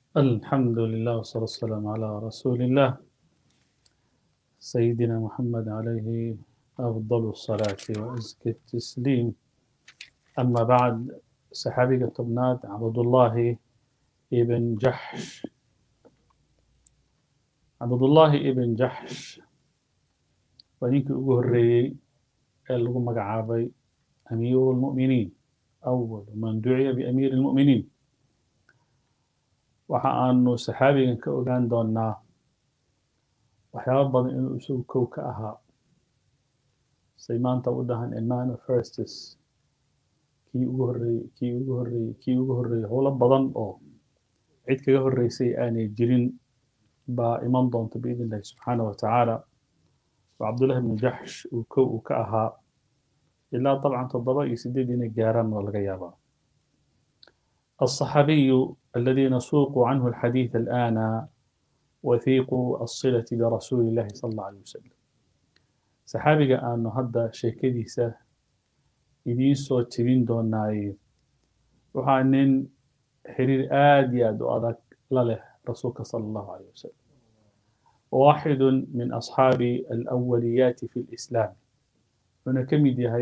الحمد لله والصلاة والسلام على رسول الله سيدنا محمد عليه أفضل الصلاة وأزكى التسليم أما بعد صحابي طبنات عبد الله ابن جحش عبد الله ابن جحش ونيك أقول اللي مقعابي أمير المؤمنين أول من دعي بأمير المؤمنين waxa aanu saxaabigan ka ogaan doonnaa waxyaaba badan inuu isagu kow ka ahaa say maanta u dhahan a man of firstes kii ugu horreeyey kii ugu horreeyey kii ugu horreeyey howlo badan oo cid kaga horreysay aanay jirin baa iman doonta biidn illahi subxaana wa tacaala oo cabdullahi ibnu jaxsh uu kow uu ka ahaa ilaa dabcan toddoba iyo sideed inay gaaraan waa laga yaabaa الصحابي الذي نسوق عنه الحديث الآن وثيق الصلة برسول الله صلى الله عليه وسلم صحابي أن هذا شيكديسة إذين سو تبين دوناي وحانين حرير آدي أدو أدك لله رسولك صلى الله عليه وسلم واحد من أصحاب الأوليات في الإسلام هنا كم هي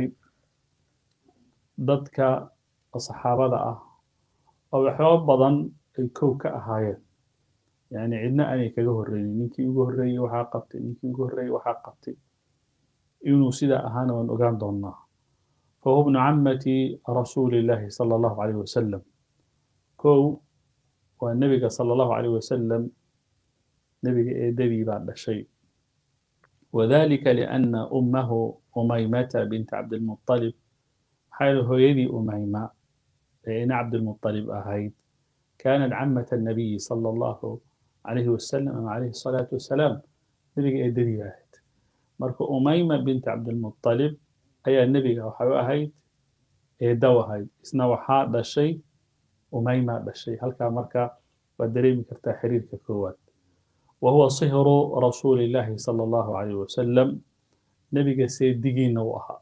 ضدك الصحابة أه oo waxyaaba badan ay kow ka ahaayeen yani cidna aanay kaga horreynin ninkii ugu horreeyey waxaa qabtay ninkii ugu horreeyey waxaa qabtay inuu sidaa ahaana waan ogaan doonnaa fahuwa bnu cammati rasuuli llaahi sala allahu calayh wasalam kow waa nebiga sala allahu calayh wasalam nebiga eedadii baa dhashay wadalika lianna ummahu umaymata binta cabdilmuطalib maxaa yeele hooyadii umayma إن عبد المطلب أهيد كانت عمة النبي صلى الله عليه وسلم عليه الصلاة والسلام نبي إدري أهيد مركو أميمة بنت عبد المطلب أي النبي وحيو أهيد إيدو أهيد إسنا وحا دا الشيء أميمة دا الشيء هل كان مركا ودريم كرتا حرير ككوات وهو صهر رسول الله صلى الله عليه وسلم نبي سيد دقين وأها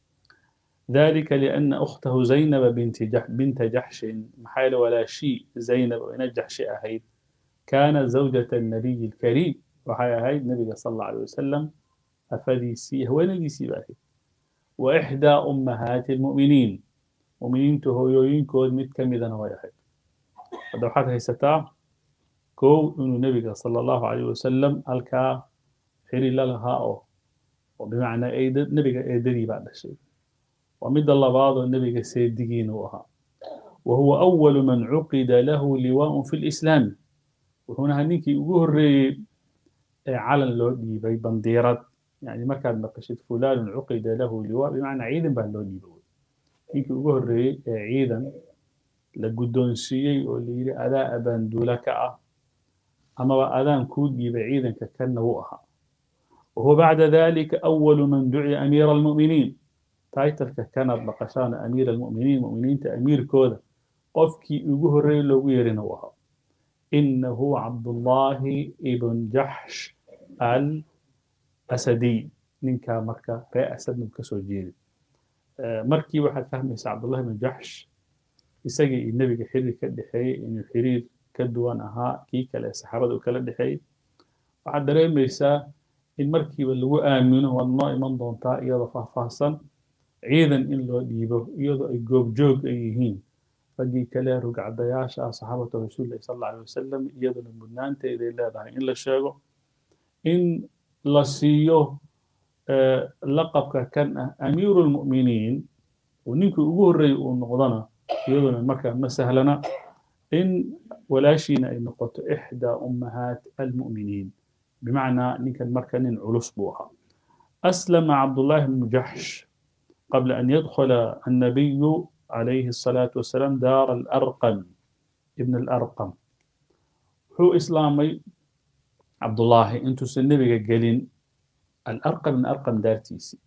ذلك لأن أخته زينب بنت جح بنت جحش محال ولا شيء زينب وإن جحش أهيد كانت زوجة النبي الكريم وحي أهيد النبي صلى الله عليه وسلم أفديسي هو نديسي بأهيد وإحدى أمهات المؤمنين مؤمنين تهويوين كود مت كمدا ويهيد هذا حتى هيستا كو إنه النبي صلى الله عليه وسلم ألكا حري لها وبمعنى أيد النبي أيدري بعد الشيء ومد اللباض النبي سيدقين وها وهو أول من عقد له لواء في الإسلام وهنا هنيك يقول على اللودي بي بنديرات يعني ما كان نقشت فلان عقد له لواء بمعنى عيدا بهاللودي بقول هنيك يقول عيدا لقدون سيي واللي أداء بندولك أما أذان كودي بعيدا ككن وها وهو بعد ذلك أول من دعي أمير المؤمنين taitalka kanaad maqashaana amiir almu'miniin mu'miniinta amiirkooda qofkii ugu horreeyey loogu yeerina uu ahaa inahu cabdullaahi ibn jaxsh al asadiy ninkaa marka ree asadnu ka soo jeedi markii waxaad fahmaysaa cabdullahi ibn jaxsh isagii iyo nebiga xiriir ka dhexeeyey inuu xiriir ka duwan ahaa kii kale ee saxaabada uu kala dhexeeyey waxaad dareemaysaa in markiiba lagu aamino waad noo iman doontaa iyadoo faahfaahsan ciidan in loo dhiibo iyadoo ay goobjoog ay yihiin raggii kale rugcadayaasha ah saxaabatu rasuulillahi sal alla alay wasalam iyaduna mudnaanteeday leedahay in la sheego in la siiyo laqabka kan ah amiiru lmu'miniin oo ninkii ugu horreeyey uu noqdona iyaduna markaa ma sahlana in walaashiina ay noqoto ixdaa ummahaat almu'miniin bimacnaa ninkan marka nin culus buu ahaa aslama cabdullaahi bnu jaxsh قبل أن يدخل النبي عليه الصلاة والسلام دار الأرقم ابن الأرقم هو إسلامي عبد الله أنتو النبي قالين الأرقم من أرقم دارتيسي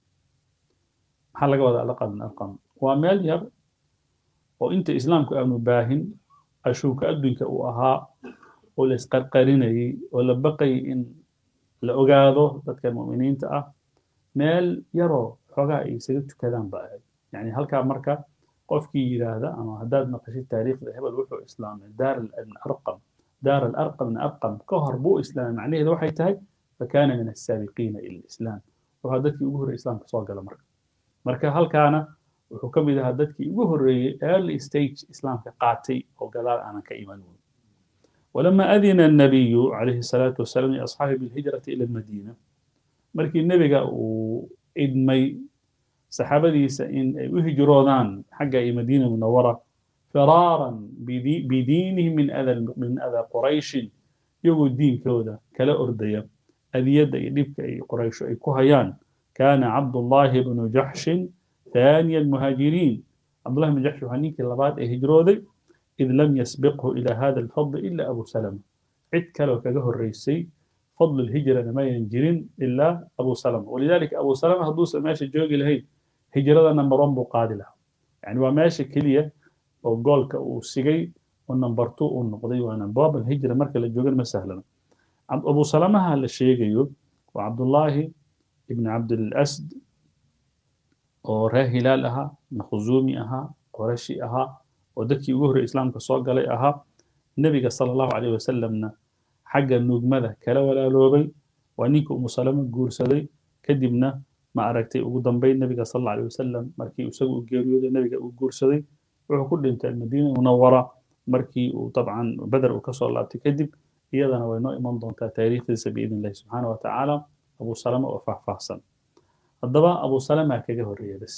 محل قوض الأرقم من أرقم ومال ير وإنت إسلامك أمن باهن أشوك أدنك أها ولا اسقرقريني ولا بقي إن لأقاضه ذاتك المؤمنين تأه مال يرو xoogaa ay isaga tukadaan ba ahayd yani halkaa marka qofkii yidhaahda ama haddaad maqashid taariikhda hebel wuxuu islaamay daar ibn arqam daar alarqam min arqam ka hor buu islaamay macnaheedu waxay tahay fakana min asaabiqiina ila lislaam wuxuu dadkii ugu horreeyey islaamka soo gala marka marka halkaana wuxuu ka mid ahaa dadkii ugu horreeyey early stage islaamka qaatay oo gadaal aanan ka iman weyn ولما أذن النبي عليه الصلاة والسلام لأصحابه بالهجرة إلى المدينة مركي النبي إدمي صحابة إن يهجرونان حق مدينة منورة فرارا بدي بدينهم من أذى من أذى قريش يقول الدين كودا كلا أردية أذية يدبك أي قريش أي كهيان كان عبد الله بن جحش ثاني المهاجرين عبد الله بن جحش هنيك اللبات أي هجرودي إذ لم يسبقه إلى هذا الفضل إلا أبو سلمة عد كلو كجه الرئيسي فضل الهجرة ما ينجرين إلا أبو سلمة ولذلك أبو سلمة هدوس ماشي جوجي لهي هجرة نمبر 1 بقادلة يعني وماشي كلية أو جولك أو سيجي ونمبر 2 ونقضي وأنا باب الهجرة مركز الجوجل ما سهلا أبو سلمة هذا الشيء وعبد الله ابن عبد الأسد وراه هلال أها مخزومي أها قرشي أها oo dadkii ugu horrey islaamka soo galay ahaa nebiga sala allahu caleyh wasalamna xagga nuugmada kala walaaloobay waa ninka umu salamo guursaday kadibna ma aragtay ugu dambayn nebiga sal alla aleyh wasalam markii isagu u geeriyooday nebiga uu guursaday wuxuu ku dhintay almadiina munawara markii uu dabcan beder uu kasoo laabtay kadib iyadana way noo iman doontaa taariikhdiisa biidn illahi subxaana wa tacaala abu salama oo faahfaahsan haddaba abu salama kaga horreeya bes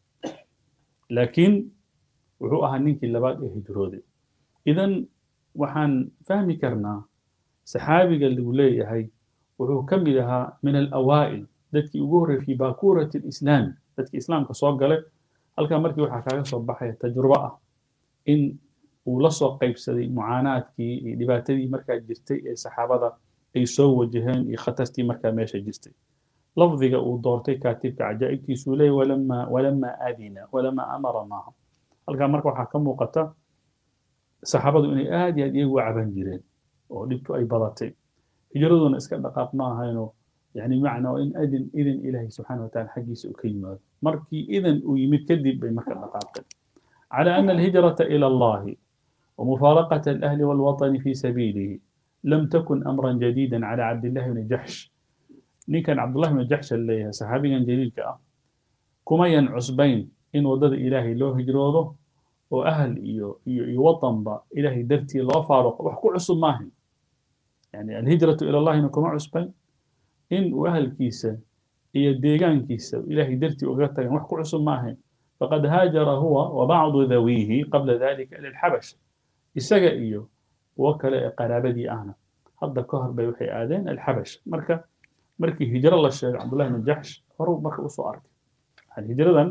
laakiin wuxuu ahaa ninkii labaad ee hijrooday idan waxaan fahmi karnaa saxaabiga lagu leeyahay wuxuu ka mid ahaa min alawaa'il dadkii ugu horreeyay fi bakurati alislaami dadkii islaamka soo galay halkaa markii waxaa kaaga soo baxaya tajrubo ah in uu la soo qaybsaday mucaanaadkii iyo dhibaatadii markaa jirtay ee saxaabada ay soo wajaheen iyo khatartii markaa meesha jirtay lafdiga uu doortay kaatibka cajaa'ibkiisuu leeyahy walamaa walamaa adina walamaa amara maaha halkaa marka waxaa ka muuqata saxaabadu inay aad iyo aad iyagu caban jireen oo dhibtu ay badatay hijraduna iska dhaqaaq ma ahayno yani macna in adin idin ilaahay subxaana wataala xaggiisa uu ka yimaado markii idan uu yimid kadib bay marka dhaqaaqeen على أن الهجرة إلى الله ومفارقة الأهل والوطن في سبيله لم تكن أمرا جديدا على عبد الله بن جحش نين كان عبد الله بن جحش اللي صحابي جليل كأ كما ينعسبين in waddada ilaahay loo hijroodo oo ahal iyo iyo iyo wadanba ilaahay dartii loo faaruqo wax ku cusub maahan yani alhijratu ila allahina kuma cusbayn in uu ahalkiisa iyo deegaankiisa ilaahay dartii uga tagan wax ku cusub maahan faqad haajara huwa wa bacdu dawiihi qabla dalika ila alxabash isaga iyo kuwo kale ee qaraabadii ahna hadda ka hor bay waxay aadeen alxabash marka markii hijro la sheegay cabdullahi bin jaxsh horuu marka usoo arkay yani hijradan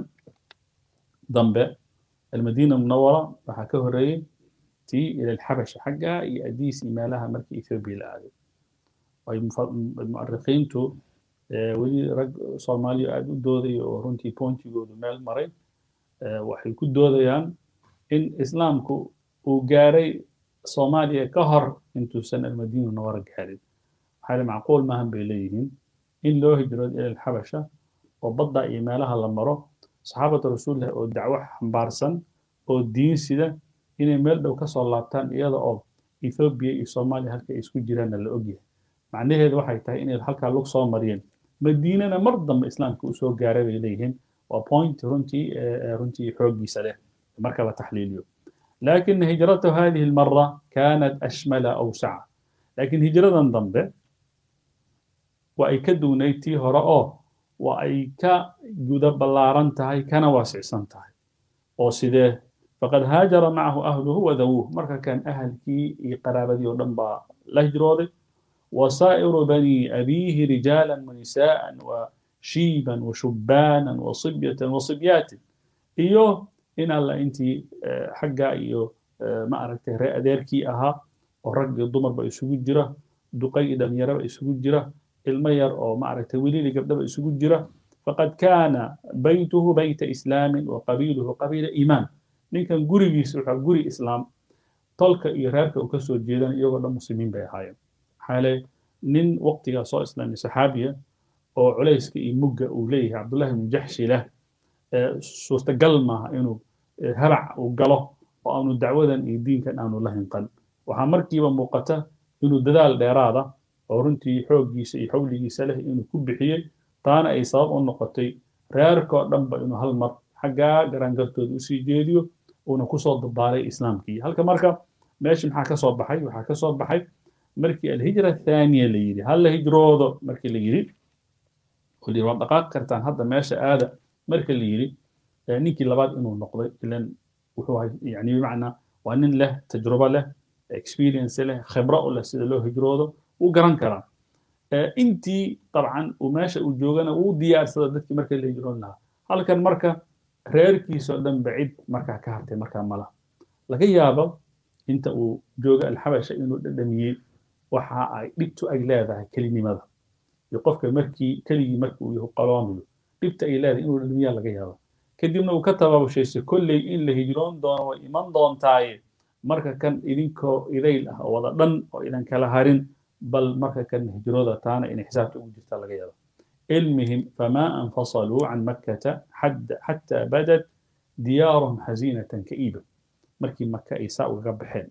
dambe almadiina munawara waxaa ka horreeyey tii ila alxabasha xagga iyo adiis iyo meelaha markii ethoobiya la aaday ay mu'arikiintu weli rag soomaaliya aada u doodaya oo runtii pointigoodu meel maray waxay ku doodayaan in islaamku uu gaaray soomaaliya ka hor intuusan almadiina munawara gaarin maxaa macquul maahan bay leeyihiin in loo hijroodo ila alxabasha oo badda iyo meelaha la maro saxaabata rasuulillah oo dacwo xambaarsan oo diin sida inay meel dhow ka soo laabtaan iyada oo ethoobiya iyo soomaaliya halka ay isku jiraanna la ogyahay macnaheedu waxay tahay inay halkaa lug soo mariyeen madiinana mar dambe islaamka uu soo gaaray bay leeyihiin waa point runtii runtii xooggiisa leh marka la taxliiliyo لكن هجرته هذه المرة كانت أشمل أوسع لكن هجرة ضمبه وأي كدونيتي هراء وأي كجود بلارن تهي كان واسع سنتهي وسيده فقد هاجر معه أهله وذووه مركا كان أهل كي قرابة ودنبا لهجرودي وسائر بني أبيه رجالا ونساء وشيبا وشبانا وصبية وصبيات إيوه in alla intii xagga iyo ma aragtay ree adeerkii ahaa oo rag iyo dumarba isugu jira duqay iyo dhalinyaraba isugu jira ilmo yar oo ma aragtay weliili gabdhaba isugu jira faqad kaana baytuhu bayta islaamin wa qabiiluhu qabiila iimaan ninkan gurigiisa waxaa guri islaam tolka iyo reerka uu kasoo jeedan iyagoo dhan muslimiin bay ahaayeen maxaale nin waqtigaa soo islaamay saxaabiya oo culayska iyo mugga uu leeyahay cabdullahi ibnu jaxshi leh suurtagal maaha inuu halac uu galo oo aanu dacwadan iyo diinkan aanu la hinqan waxaa markiiba muuqata inuu dadaal dheeraada oo runtii xooggiisa iyo xawligiisa leh inuu ku bixiyey taana ay sabab u noqotay reerkoo dhanba inuu hal mar xaggaa garangartooda usii jeediyo uuna kusoo dabaalay islaamkii halka marka meesha maxaa ka soo baxay waxaa ka soo baxay markii alhijra athaaniya la yidhi hal la hijroodo markii la yidhi oo la yidhi waad dhaqaaqi kartaan hadda meesha aada marka la yidhi ninkii labaad inuu noqday ilan wuxuu ahay yani bimacnaa waa nin leh tajrubo leh experience leh khibro u leh sida loo hijroodo wuu garan karaa intii dabcan uu meesha uu joogana wuu diyaarsada dadkii marka la hijroon lahaa halkan marka reerkiisoo dhan ba cid markaa ka hartay markaa mala laga yaabo inta uu jooga alxabasha inuu dhadhamiyey waxa ay dhibtu ay leedahay kelinimada iyo qofka markii keligii marka uu yahu qaloomayo dhibta ay leedahay inuu dhadhamiyaa laga yaaba kadibna uu ka tabaabushayso kolley in la hijroon doono way iman doontaaye marka kan idinkoo idayl ah oo wada dhan oo idan kala harin bal marka kan hijrooda taana inay xisaabta ugu jirta laga yaaba المهم فما انفصلوا عن مكة حد حتى بدت ديارهم حزينة كئيبة مركي مكة إيساء وغبحين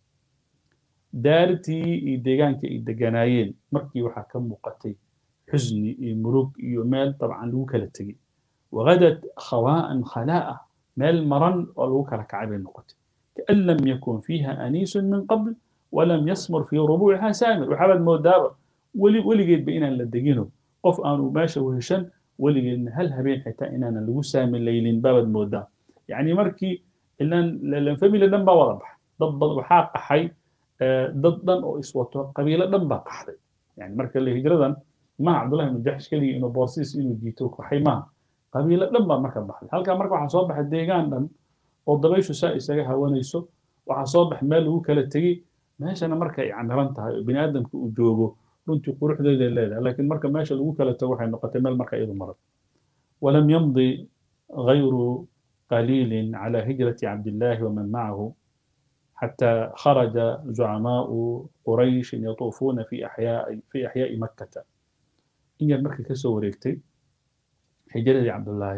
دارتي ديغان كي ديغانايين مركي وحا كم مقتي حزني مروك يومال طبعا لوكا لتجي وغدت خواء خلاء مال مرن ولوكا لكعب النقط كأن لم يكن فيها أنيس من قبل ولم يسمر في ربوعها سامر وحبل مودابة ولي ولي جيت بإنا لدقينه qof aanu meesha weheshan weligeedna hal habeen xitaa inaanan lagu saami laylin baabad moodaa yacni markii ilan family dhan baa wada baxay dad bad waxaa qaxay dad dhan oo iswato qabiilo dhan baa qaxday yani marka le hijradan maha cabdullahi ibnu jaxsh keligii inuu boorsiis inuu jiito qaxay maaha qabiilo dhan baa marka baxday halkaa marka waxaa soo baxay deegaan dhan oo dabayshu saa isaga hawanayso waxaa soo baxay meel lagu kala tegey meeshana marka ay camiran tahay oo bini aadamka uu joogo runtii quruxdeeda leedahay laakiin marka meesha lagu kala tago waxay noqotay meel marka iyadu maran walam yamdi غayru قليل على هجرة عبد الله ومن معه حتى خرج زعماء قريش يطوفون في أحياء في أحياء مكة إن مكة كسو وريكتي هجرة عبد الله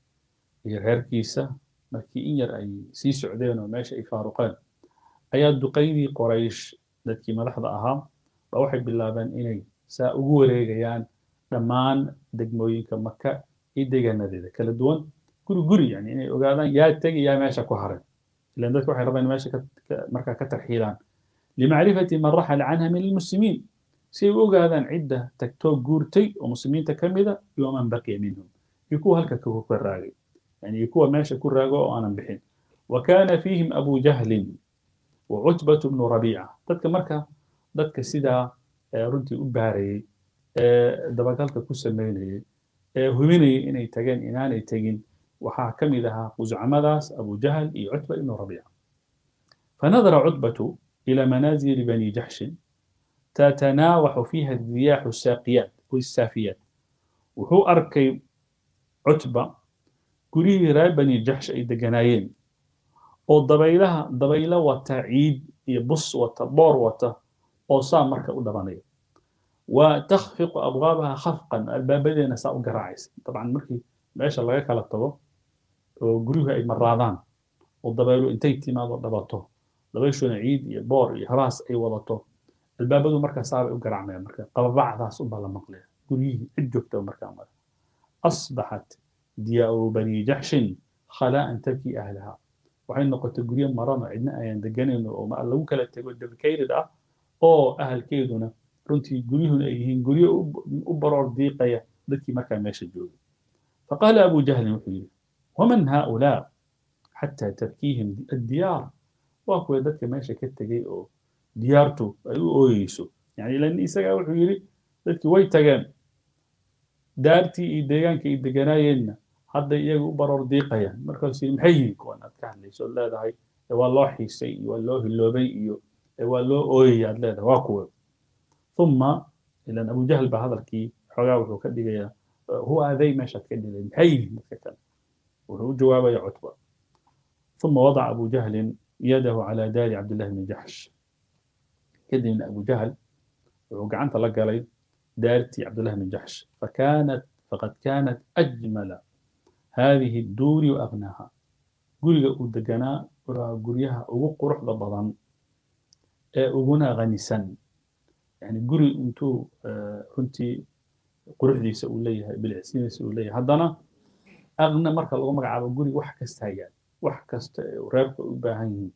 هي غير كيسة مكي إن أي سي سعودين وماشي أي فاروقان أياد دقيدي قريش ذاتكي ملحظة أهم ba waxay bilaabeen inay saa ugu wareegayaan dhammaan degmooyinka maka iyo deegaanadeeda kala duwan guri guri yani inay ogaadaan yaa tegi yaa meesha ku haray ilan dadka waxay rabaan meesha markaa ka tarxiilaan limacrifati man raxala canha min almuslimiin si ay u ogaadaan cidda tagtoo guurtay oo muslimiinta ka mida iyo man baqiya minhum iyo kuwa halka ka raagay yani iyo kuwa meesha ku raago oo aanan bixin wa kana fiihim abu jahlin wa cutbatu bnu rabiica dadka marka dadka sidaa runtii u baarayey ee dabagalka ku sameynayey ee hubinayay inay tageen inaanay tegin waxaa ka mid ahaa quscamadaas abu jahl iyo cutba ibnu rabiica fanadara cutbatu ila manaazili bani jaxshin tatanaawaxu fiiha diyaaxu saaqiyaat saafiyaat wuxuu arkay cutba guryihii reer bani jaxsh ay deganaayeen oo dabaylaha dabaylo wata ciid iyo bus wata boor wata oo saa marka u dhabanaya wa takhfiqu abwaabaha khafqan albaabadeena saa u garaacaysa dabcan markii meesha laga kala tago oo guryuhu ay maraadaan oo dabaylu intay timaado dhabato dabayshuna ciid iyo boor iyo habaas ay wadato albaabadu markaa saabay u garaacmayaan marka qababacdaas unbaa la maqlaya guryihii cid joogta markaa mara asbaxat diyaaru bani jaxshin khalaa'an tabkii ahlaha waxay noqotay guryo maran oo cidna ayaan deganayno oo lagu kala tego dedicated ah oo ahalkeeduna runtii guryuhuna ay yihiin guryo u baroor diiqaya dadkii markaa meesha joogay faqaala abu jahlin wuxuu yidhi waman haaulaa xataa tabkiihim addiyaar waa kuwa dadka meesha ka tegey oo diyaartu ay u ooyeyso yani ilan isagaa wuxuu yidhi dadkii way tageen daartii iyo deegaankii ay deganaayeenna hadday iyaga u baroor diiqayaan markaasuu yidhi maxay yihiin kuwan aad ka hadlayso ood leedahay waa loo xiisay iyo waa loo hiloobay iyo waa loo ooyaya aad leedahay waa kuwa uma ilan abu jahl baa hadalkii xoogaa wuxuu ka dhigayaa huwa aday meeshaad ka dhigay maxay yihiin dadka kale wuxuu u jawaabaya cutba uma wadaca abu jahlin yadahu calaa daari cabdillahi bni jaxsh kadibna abu jahl wuxuu gacanta la galay daartii cabdillahi bni jaxsh fakanat faqad kanat ajmala hadihi adduuri wa abnaaha guriga uu deganaa waa guryaha ugu quruxda badan ee uguna ghanisan yani guri intuu runtii quruxdiisa uu leeyahay bilicsidiisa uu leeyahay haddana aqna marka lagu magacaabo guri wax kasta hayaan wax kasta ee reerku u baahan yihiin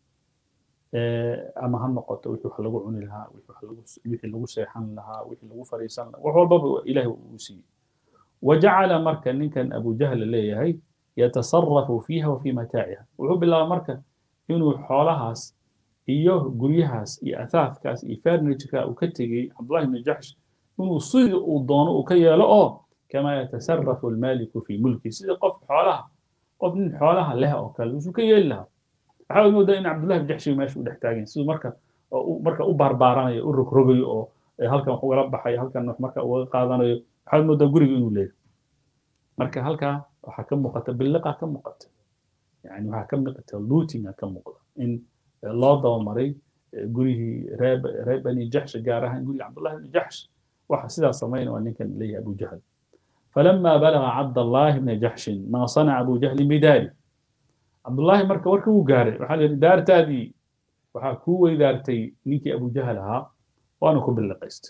ama ha noqoto wixii wax lagu cuni lahaa wixii lagu seexan lahaa wixii lagu fariisan lahaa wax walbaba ilahi uu siiyey wajacala marka ninkan abu jahl leeyahay yatasarafu fiiha wa fii mataaciha wuxuu bilaaba marka inuu xoolahaas iyo guryahaas iyo athaafkaas iyo furnitureka uu ka tegey cabdullahi ibni jaxsh inuu sidii uu doono uu ka yeelo oo kama yatasarafu almaliku fii mulki sidii qof xoolaha qof nin xoolaha leh oo kale usuu ka yeeli lahaa waxaa moodaa in cabdullahi ibn jaxshi meesha u dhex taagan siduu marka marka u baarbaaranayo u rogrogayo oo halkan wax ugala baxayo halkan wax marka uga qaadanayo waxaad moodaa guriga inuu leeyahay marka halkaa waxaa ka muuqata biliqa ka muuqata yani waxaa ka muuqata lootinga ka muuqda in loo dabamaray gurihii reer reer bani jaxsh gaar ahaan guriga cabdullahi ibni jaxsh waxa sidaas samaynaya waa ninkan leeyahay abu jahl فلما بلغ عبد الله بن جحش ما صنع أبو جهل بداره عبد الله مركا وركا وقاري وحال دار تادي وحا كوي دارتي نيكي أبو جهل ها وأنا كبل لقيست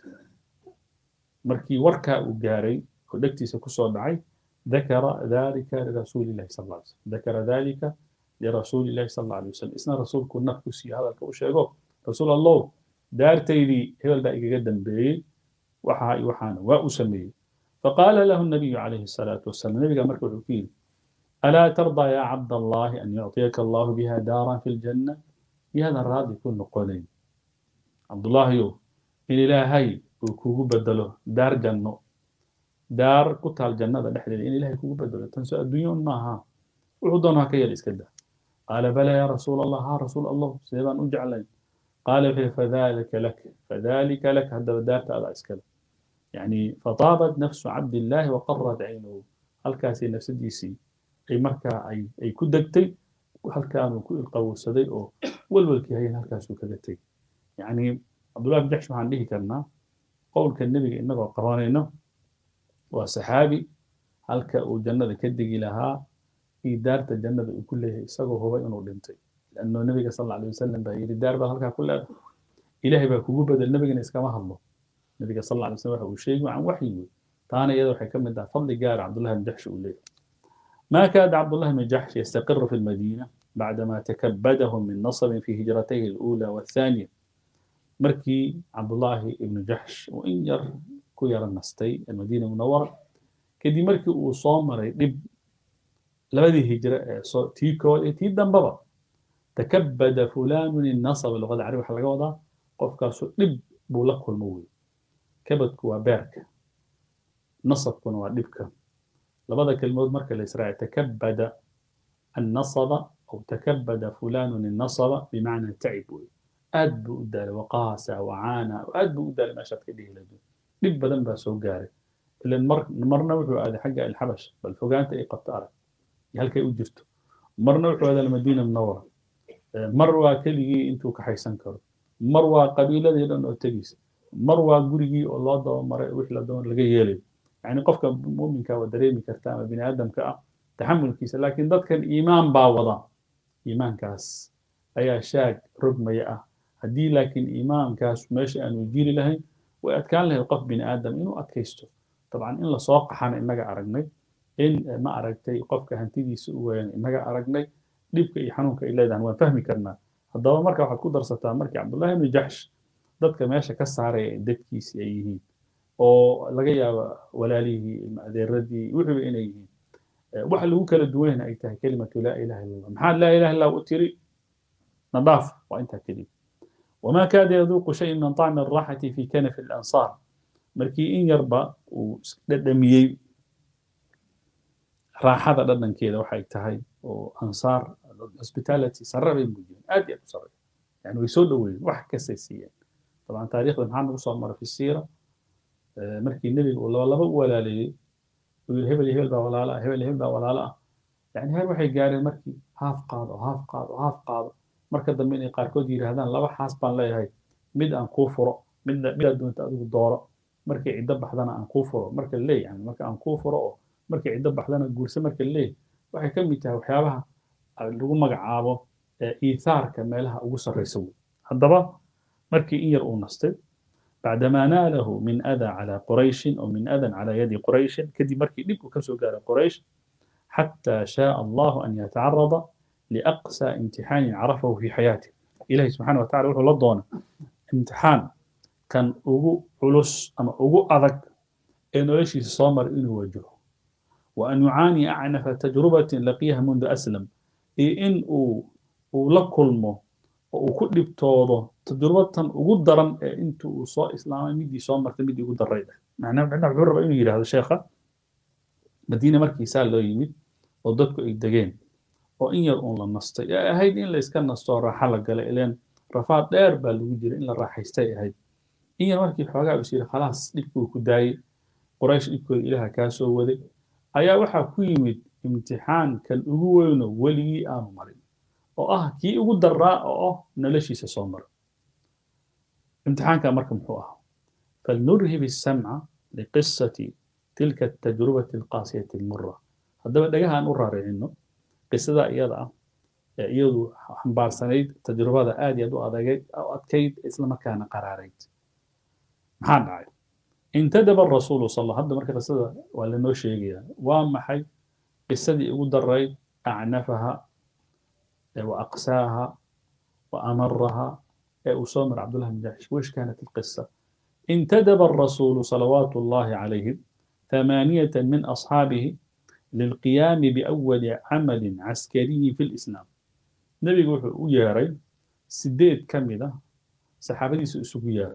مركي وركا وقاري ودكتي سكسو دعي ذكر ذلك لرسول الله صلى الله عليه وسلم ذكر ذلك لرسول الله صلى الله عليه وسلم اسنا رسول كنا كسي هذا الكوشيغو رسول الله دارتي لي هي الباقي قدم بي وحا وحانا وأسميه فقال له النبي عليه الصلاة والسلام النبي قال مركب الوكيل ألا ترضى يا عبد الله أن يعطيك الله بها دارا في الجنة بهذا الراضي يكون نقولين عبد الله يو إن إلهي وكوكو بدله دار جنة دار قطع الجنة نحن إن إلهي كوكو بدله تنسى الدنيا معها وعدونها كي الإسكدة قال بلى يا رسول الله ها رسول الله سيبان أجعلين قال فذلك لك فذلك لك هذا دار هذا إسكدة يعني فطابت نفس عبد الله وقرت عينه هل كاسي نفس ديسي أي مركا أي أي كدكتي وهل كانوا كل قوسدي أو والولكي هي هل كاسو كدكتي يعني عبد الله بن جحش عن به كلمة قول كالنبي إنه قرانينه وصحابي هل كأو جنة كدقي لها في دار الجنة كلها سقوا هو إنه دمتي لأنه النبي صلى الله عليه وسلم بقى الدار بقى كلها إلهي بقى كوجو بدل النبي نسكما الله النبي صلى الله عليه وسلم وحي شيء عن وحي تانا يدو حكم ده فضل جار عبد الله بن جحش وليه ما كاد عبد الله بن جحش يستقر في المدينة بعدما تكبده من نصب في هجرتيه الأولى والثانية مركي عبد الله بن جحش وإن ير كير النستي المدينة المنورة كدي مركي وصامر لب لبدي هجرة تيكو تي دنبابا تكبد فلان النصب اللغة العربية حلقة وضع قف كاسو لب بولقه الموي kabadku waa beerka nasabkuna waa dhibka labada kelmood marka la israaci takabada annasaba aw takabada fulanun innasaba bimacnaa tacib wey aad buu u daalay waqaasa wacaana aad buu u daalay meeshaad ka dhihi lahayd dhib badan baa soo gaaray ilan marna wuxuu aaday xagga alxabash bal fogaanta ay qabto arag iyo halkay u jirto marna wuxuu aaday almadiina munawara mar waa keligii intuu kaxaysan karo mar waa qabiiladii dhan oo tegeysa mar waa gurigii oo loo dabamaray wixii la doon laga yeelayo yani qofka muminka waa dareemi karta ama bini aadamka ah taxamulkiisa laakiin dadkan iimaan baa wada iimaankaas ayaa shaag rogmaya ah haddii laakiin iimaankaas meesha aanu jiri lahayn way adkaan lahayd qof bini aadam inuu adkaysto dabcan in lasoo qaxana innaga aragnay in ma aragtay qofka hantidiisa u weyan innaga aragnay dhibka iyo xanuunka ay leedahan waan fahmi karnaa haddaba marka waxaad ku darsataa markii cabdullahi ibni jaxsh dadka meesha ka saaraya dadkiisi ay yihiin oo laga yaabo walaalihii adeeradii wuxuuba inay yihiin waxa lagu kala duwanayna ay tahay kelimatu laa ilaha illa allah maxaad laa ilaha illa u tiri nadaaf waa intaa keliya وما كاد يذوق شيء من طعم الراحة في كنف الأنصار مركي إن يربى ودميي راحة ددن كذا وحي تهي وأنصار hospitality سربي موجودين أدي أبو سربي يعني ويسودوا وح كسيسيا طبعا تاريخ محمد صلى الله في السيرة مركي النبي والله لبا ولا لي هبل هبل با ولا لا هبل هبل با ولا لا يعني هاي waxay gaareen markii haaf qaado haaf qaado haaf qaado marka dambe inay qaarkood yidhaahdaan laba xaas baan leeyahay mid aan kuu furo midna midaad doonta adigu dooro markay ciddo baxdana aan kuu furo marka leeyahay marka aan kuu furo oo markay ciddo baxdana guursa marka leeyahay waxay ka mid tahay waxyaabaha lagu magacaabo iithaarka meelaha ugu sarreysa wey haddaba markii in yar uu nastay بعدما ناله من أذى على قريش أو من أذى على يد قريش كدي مركي ديب كسو قال قريش حتى شاء الله أن يتعرض لأقسى امتحان عرفه في حياته إلهي سبحانه وتعالى وحو لدونا امتحان كان أغو علوس أما أغو أذك إنه إيش يصامر إنه وجهه وأن يعاني أعنف تجربة لقيها منذ أسلم إي إن ولكلمه وكل بتوضه تجربة ugu daran ee inta uu soo islaamay midii soo martay midii ugu darayda macnaha macnaha wuxuu rabaa inuu yidhaahdo sheekha madiina markiisaa loo yimid oo dadku ay degeen oo in yar uun la nastay ee ahayd in la iska nasto raaxa la galay ileen rafaad dheer baa lagu jira in la raaxaystay ahayd in yar markii xoogaa is yidhi khalaas dhibkii uu ku daayey quraysh dhibkooda ilaaha kaa soo waday ayaa waxaa ku yimid imtixaankan ugu weyno weligii aanu marin oo ah kii ugu daraa oo ah noloshiisa soo mara امتحانك مركم حوها فلنرهب السمع لقصة تلك التجربة القاسية المرة هذا بدأها أن أرى إنه قصة إيضا إيضا حنبار سنيد تجربة آدي أدو أدقيت أو أتكيد إسلام كان قراريت محان عاي انتدب الرسول صلى الله عليه وسلم مركز قصة ولا نوشي وما حي قصة يقول الرأي أعنفها وأقساها وأمرها أسامر عبد الله بن جحش وإيش كانت القصة انتدب الرسول صلوات الله عليه ثمانية من أصحابه للقيام بأول عمل عسكري في الإسلام نبي يقول وياري سديد كاملة صحابتي سوق ياري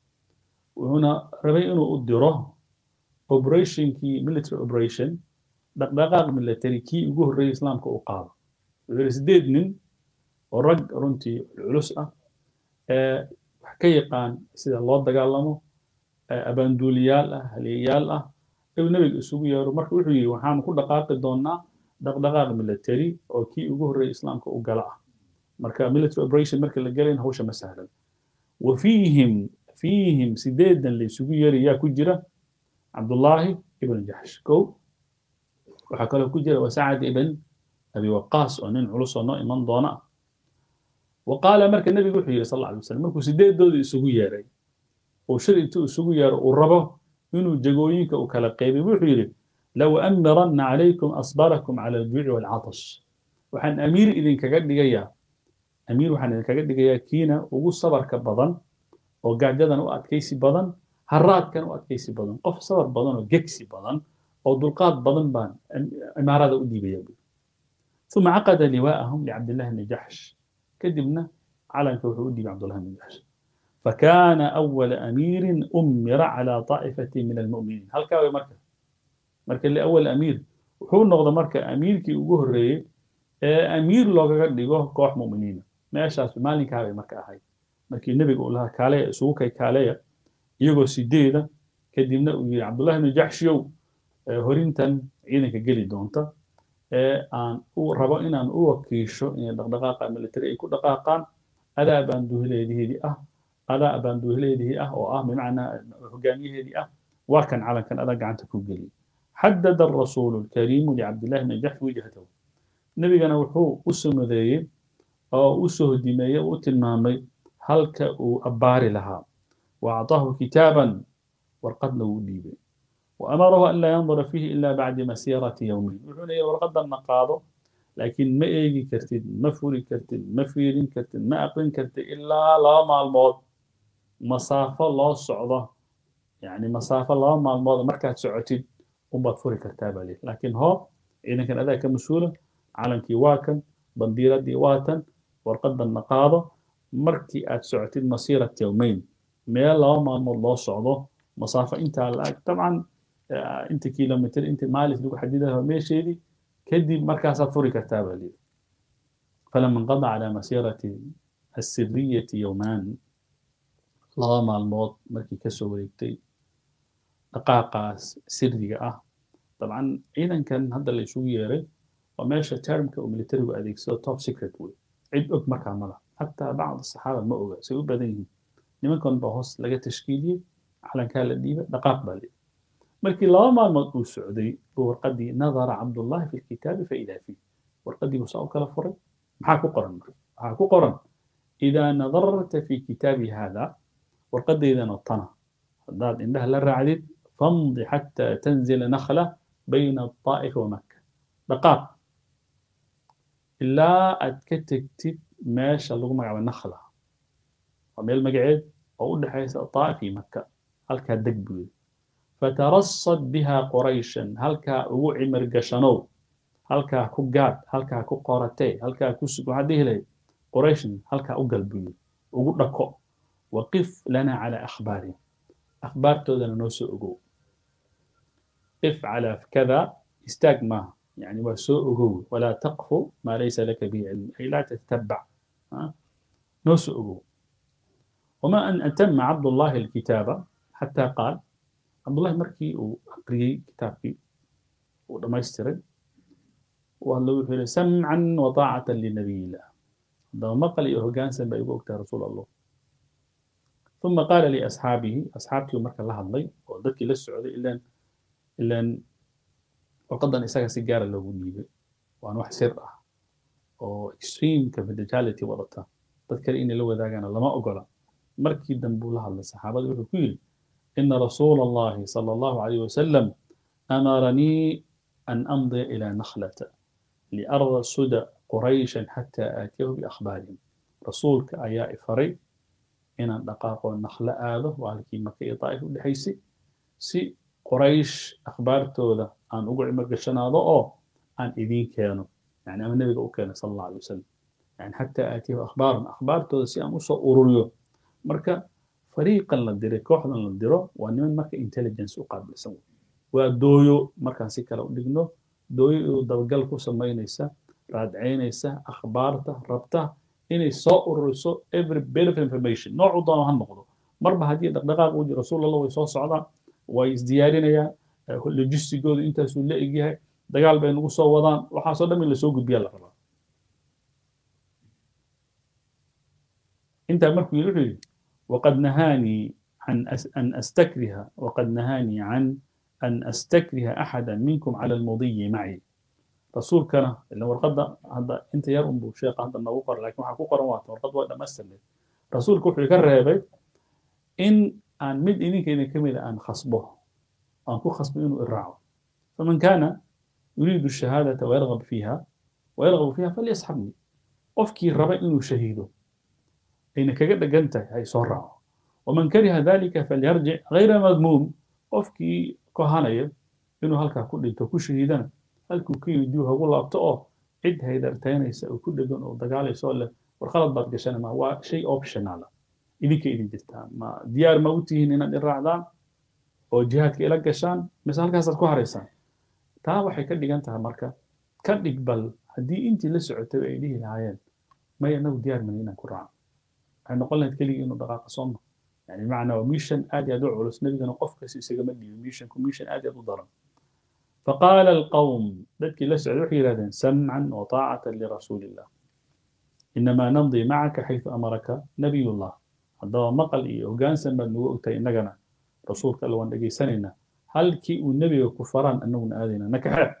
وهنا ربي إنه أدره operation كي military operation دقدقاق military كي يقول الرئيس الإسلام كأقاض سديد من ورق رنتي العلوس wax ka yaqaan sida loo dagaalamo abaanduuliyaal ah haliyayaal ah ayuu nebiga isugu yeero marka wuxuu yidhi waxaanu ku dhaqaaqi doonaa dhaqdhaqaaq military oo kii ugu horreeyay islaamka u gala ah marka military operation marka la gelayn hawsha ma sahlan wa fiihim fiihim sideedan la isugu yeeri yaa ku jira cabdullaahi ibn jaxsh kow waxaa kaloo ku jira wasacad ibn abi waqaas oo nin culus oo noo iman doona ah وقال مرك النبي وحي صلى الله عليه وسلم مركو سيديد دود isugu yeeray oo shir intuu isugu yeero uu rabo inuu jagooyinka u kala qeybay wuxuu yidhi low amiranna calaykum asbarakum cala aljuuci waalcatash waxaan amiir idinkaga dhigayaa amiir waxaan idinkaga dhigayaa kiina ugu sabarka badan oo gaajadan u adkaysi badan haraadkan u adkaysi badan qof sabar badan oo gegsi badan oo dulqaad badan baan imaarada u dhiibaya ثم عقد لواءهم لعبد الله بن جحش كدبنا على كوحودي عبد الله بن جحش فكان أول أمير أمر على طائفة من المؤمنين هل كاوي مركز مركز اللي أول أمير وحو نغضى مركز أمير كي أقوه الرئي أمير لو قد يقوه كوح مؤمنين ما أشاس مالين كاوي مركز هاي مركز النبي يقول لها كالية سوكي كالية يقول سيديدة كدبنا عبد الله بن جحش يو هورينتن عينك قلي دونتا aan u rabo inaan u wakiisho inay dhaqdhaqaaqa military ay ku dhaqaaqaan adaa baan duhileediheedii ah adaa baan duhileedihii ah oo ah bimacnaa hogaamiyaheedii ah waa kan calankan adaa gacanta ku geliyay xadada arasuulu alkariimu licabdillahi bni jaxsh wijhatahu nebigana wuxuu u sumadeeyey oo u soo hodimeeyey oo u tilmaamay halka uu abbaari lahaa wa acطaahu kitaaban warqadna wuu dhiibay وأمره أن لا ينظر فيه إلا بعد مسيرة يومين وحنا ورقد النقاض لكن ما إيجي كرتين ما فوري كرتين ما فيرين كرتين ما أقرن كرتين إلا لا مع الموت مسافة لا صعدة يعني مسافة لا مع الموت مركز سعتين وما فوري كرتابة لي لكن هو إذا كان أذاك مسؤولة على كيواكن بنديرة ديواتن ورقد النقاضة مركي أتسعتين مسيرة يومين ما لا مع الموت لا صعدة مسافة انت طبعا inta kilomitr inta maalis lagu xadidayo meesheedii kadib markaasaad furi kartaa baa lii falama inqada calaa masiirati asiriyati yowmaan laba maalmood markii kasoo wareegtay dhaqaaqaas siriga ah dabcan ciidankan hadda la isugu yeeray waa meesha termka uu militarigu adeegsado top secret wey cid og markaa mala xataa bacd saxaaba ma oga say u badan yihiin nimankan baa hoos laga tashkiiliyey calankaa la dhiibay dhaqaaq baa lii markii laba maalmood uu socday buu warqadii nadara cabdullahi fi lkitaabi faidaa fiih warqadii buu saa u kala furay maxaa ku qoran marka waxaa ku qoran idaa nadarta fi kitaabi hada warqadeydana tana haddaad indhaha la raacdid famdi xataa tanzila nakhla bayna الطائف ومكة dhaqaaq ilaa aad ka tegtid meesha lagu magacaabo nakhla waa meel magaceed oo u dhexaysa طائف iyo maka halkaa deg buu yidhi fatarasad biha qurayshan halkaa ugu cimir gashanow halkaa ku gaad halkaa ku qoratee halkaa ku sug waxaad dhihi lahayd qurayshan halkaa u gal buu yidhi ugu dhako waqif lana calaa akhbaarihim akhbaartoodana noo soo ogow qif calaa kada istaag maaha يعني وسوءه ولا تقف ما ليس لك به علم أي لا تتبع نسؤه وما أن أتم عبد الله الكتابة حتى قال عبد الله مركي وأقري كتابي ولما يسترد والله سمعا وطاعة لنبي الله عندما مقل يهجان سنبا يقول رسول الله ثم قال لأصحابه أصحابتي ومرك الله الله وذلك للسعودي إلا إلا warqadan isaga si gaara loogu dhiibay waan wax sir ah oo extreme confidentiality wadata dad kale inay la wadaagana lama ogola markii dambe uu la hadlay saxaabada wuxuu ku yidhi ina rasuula allahi sala allahu alayh wasalam amaranii an amdiya ilaa nakhlata liarsud qurayshan xataa aatiyahu biakhbaarihim rasuulka ayaa ifaray inaan dhaqaaqo nakhlo aado waa halkii maka iyo daa'if u dhexaysay si quraysh akhbaartooda aan ugu cimar gashanaado oo aan idiin keeno yani ama nebiga u keeno sala allahu alay wasalam yani xataa aatiyahu akhbaaran akhbaartooda si aan usoo ururiyo marka fariiqan la diray kooxdan la diro waa niman marka intelligence u qaabilsan waa dooyo markaan si kale u dhigno dooyo iyadoo dabagal ku samaynaysa raadcaynaysa akhbaarta rabta inay soo ururiso every bit of information noocu doono ha noqdo marba haddii dhaqdhaqaaq uu jiro rasuul allah way soo socdaan way isdiyaarinayaan logistigoodu intaasuu la egyahay dagaal bay nagu soo wadaan waxaasoo dhan in lasoo gudbiyaa la rabaa intaa markuu yidhi wuxuu yidhi waqad nahaanii عن أن أستكره وقد نهاني عن أن أستكره أحدا منكم على المضي معي رسول كان اللي ورقد هذا أنت يا أم شيخ هذا ما وقر لكن ما حقوق روات ورقد ولا مسلم رسول كوحي كرهبي إن أن مد إنك إن كمل أن خصبه أن كو خصب إنه الرعو فمن كان يريد الشهادة ويرغب فيها ويرغب فيها فليصحبني أفكي الربع إنه شهيده إنك قد قنت هاي صرعه ومن كره ذلك فليرجع غير مذموم qofkii kohanaya inuu halkaa ku dhinto ku shahiidana halkuu ka yimid dib hagu laabto oo cid haydartaynaysa oo ku dhegan oo dagaalaysa oo leh war khalad baad gashana ma waa shay optionala idinka idin jirtaa ma diyaar ma u tihiin inaad iraacdaan oo jihaadka ila gashaan mise halkaasaad ku haraysaan taa waxay ka dhigan tahay marka ka dhig bal haddii intii la socotay ay dhihi lahaayeen maya nagu diyaar mani inaan ku raaco waxay noqon lahayd keligii inuu dhaqaaqa sooma يعني معنى وميشن آدي أدعو على سنبي أنا قف كسي سجمدي وميشن كميشن آدي أدعو ضرم فقال القوم ذلك لسع الوحي سمعا وطاعة لرسول الله إنما نمضي معك حيث أمرك نبي الله هذا مقل إيه وقان سنبا نوؤتي نغنا رسولك ألوان لقي سننا هل كي النبي كفران أنه آذنا نكحة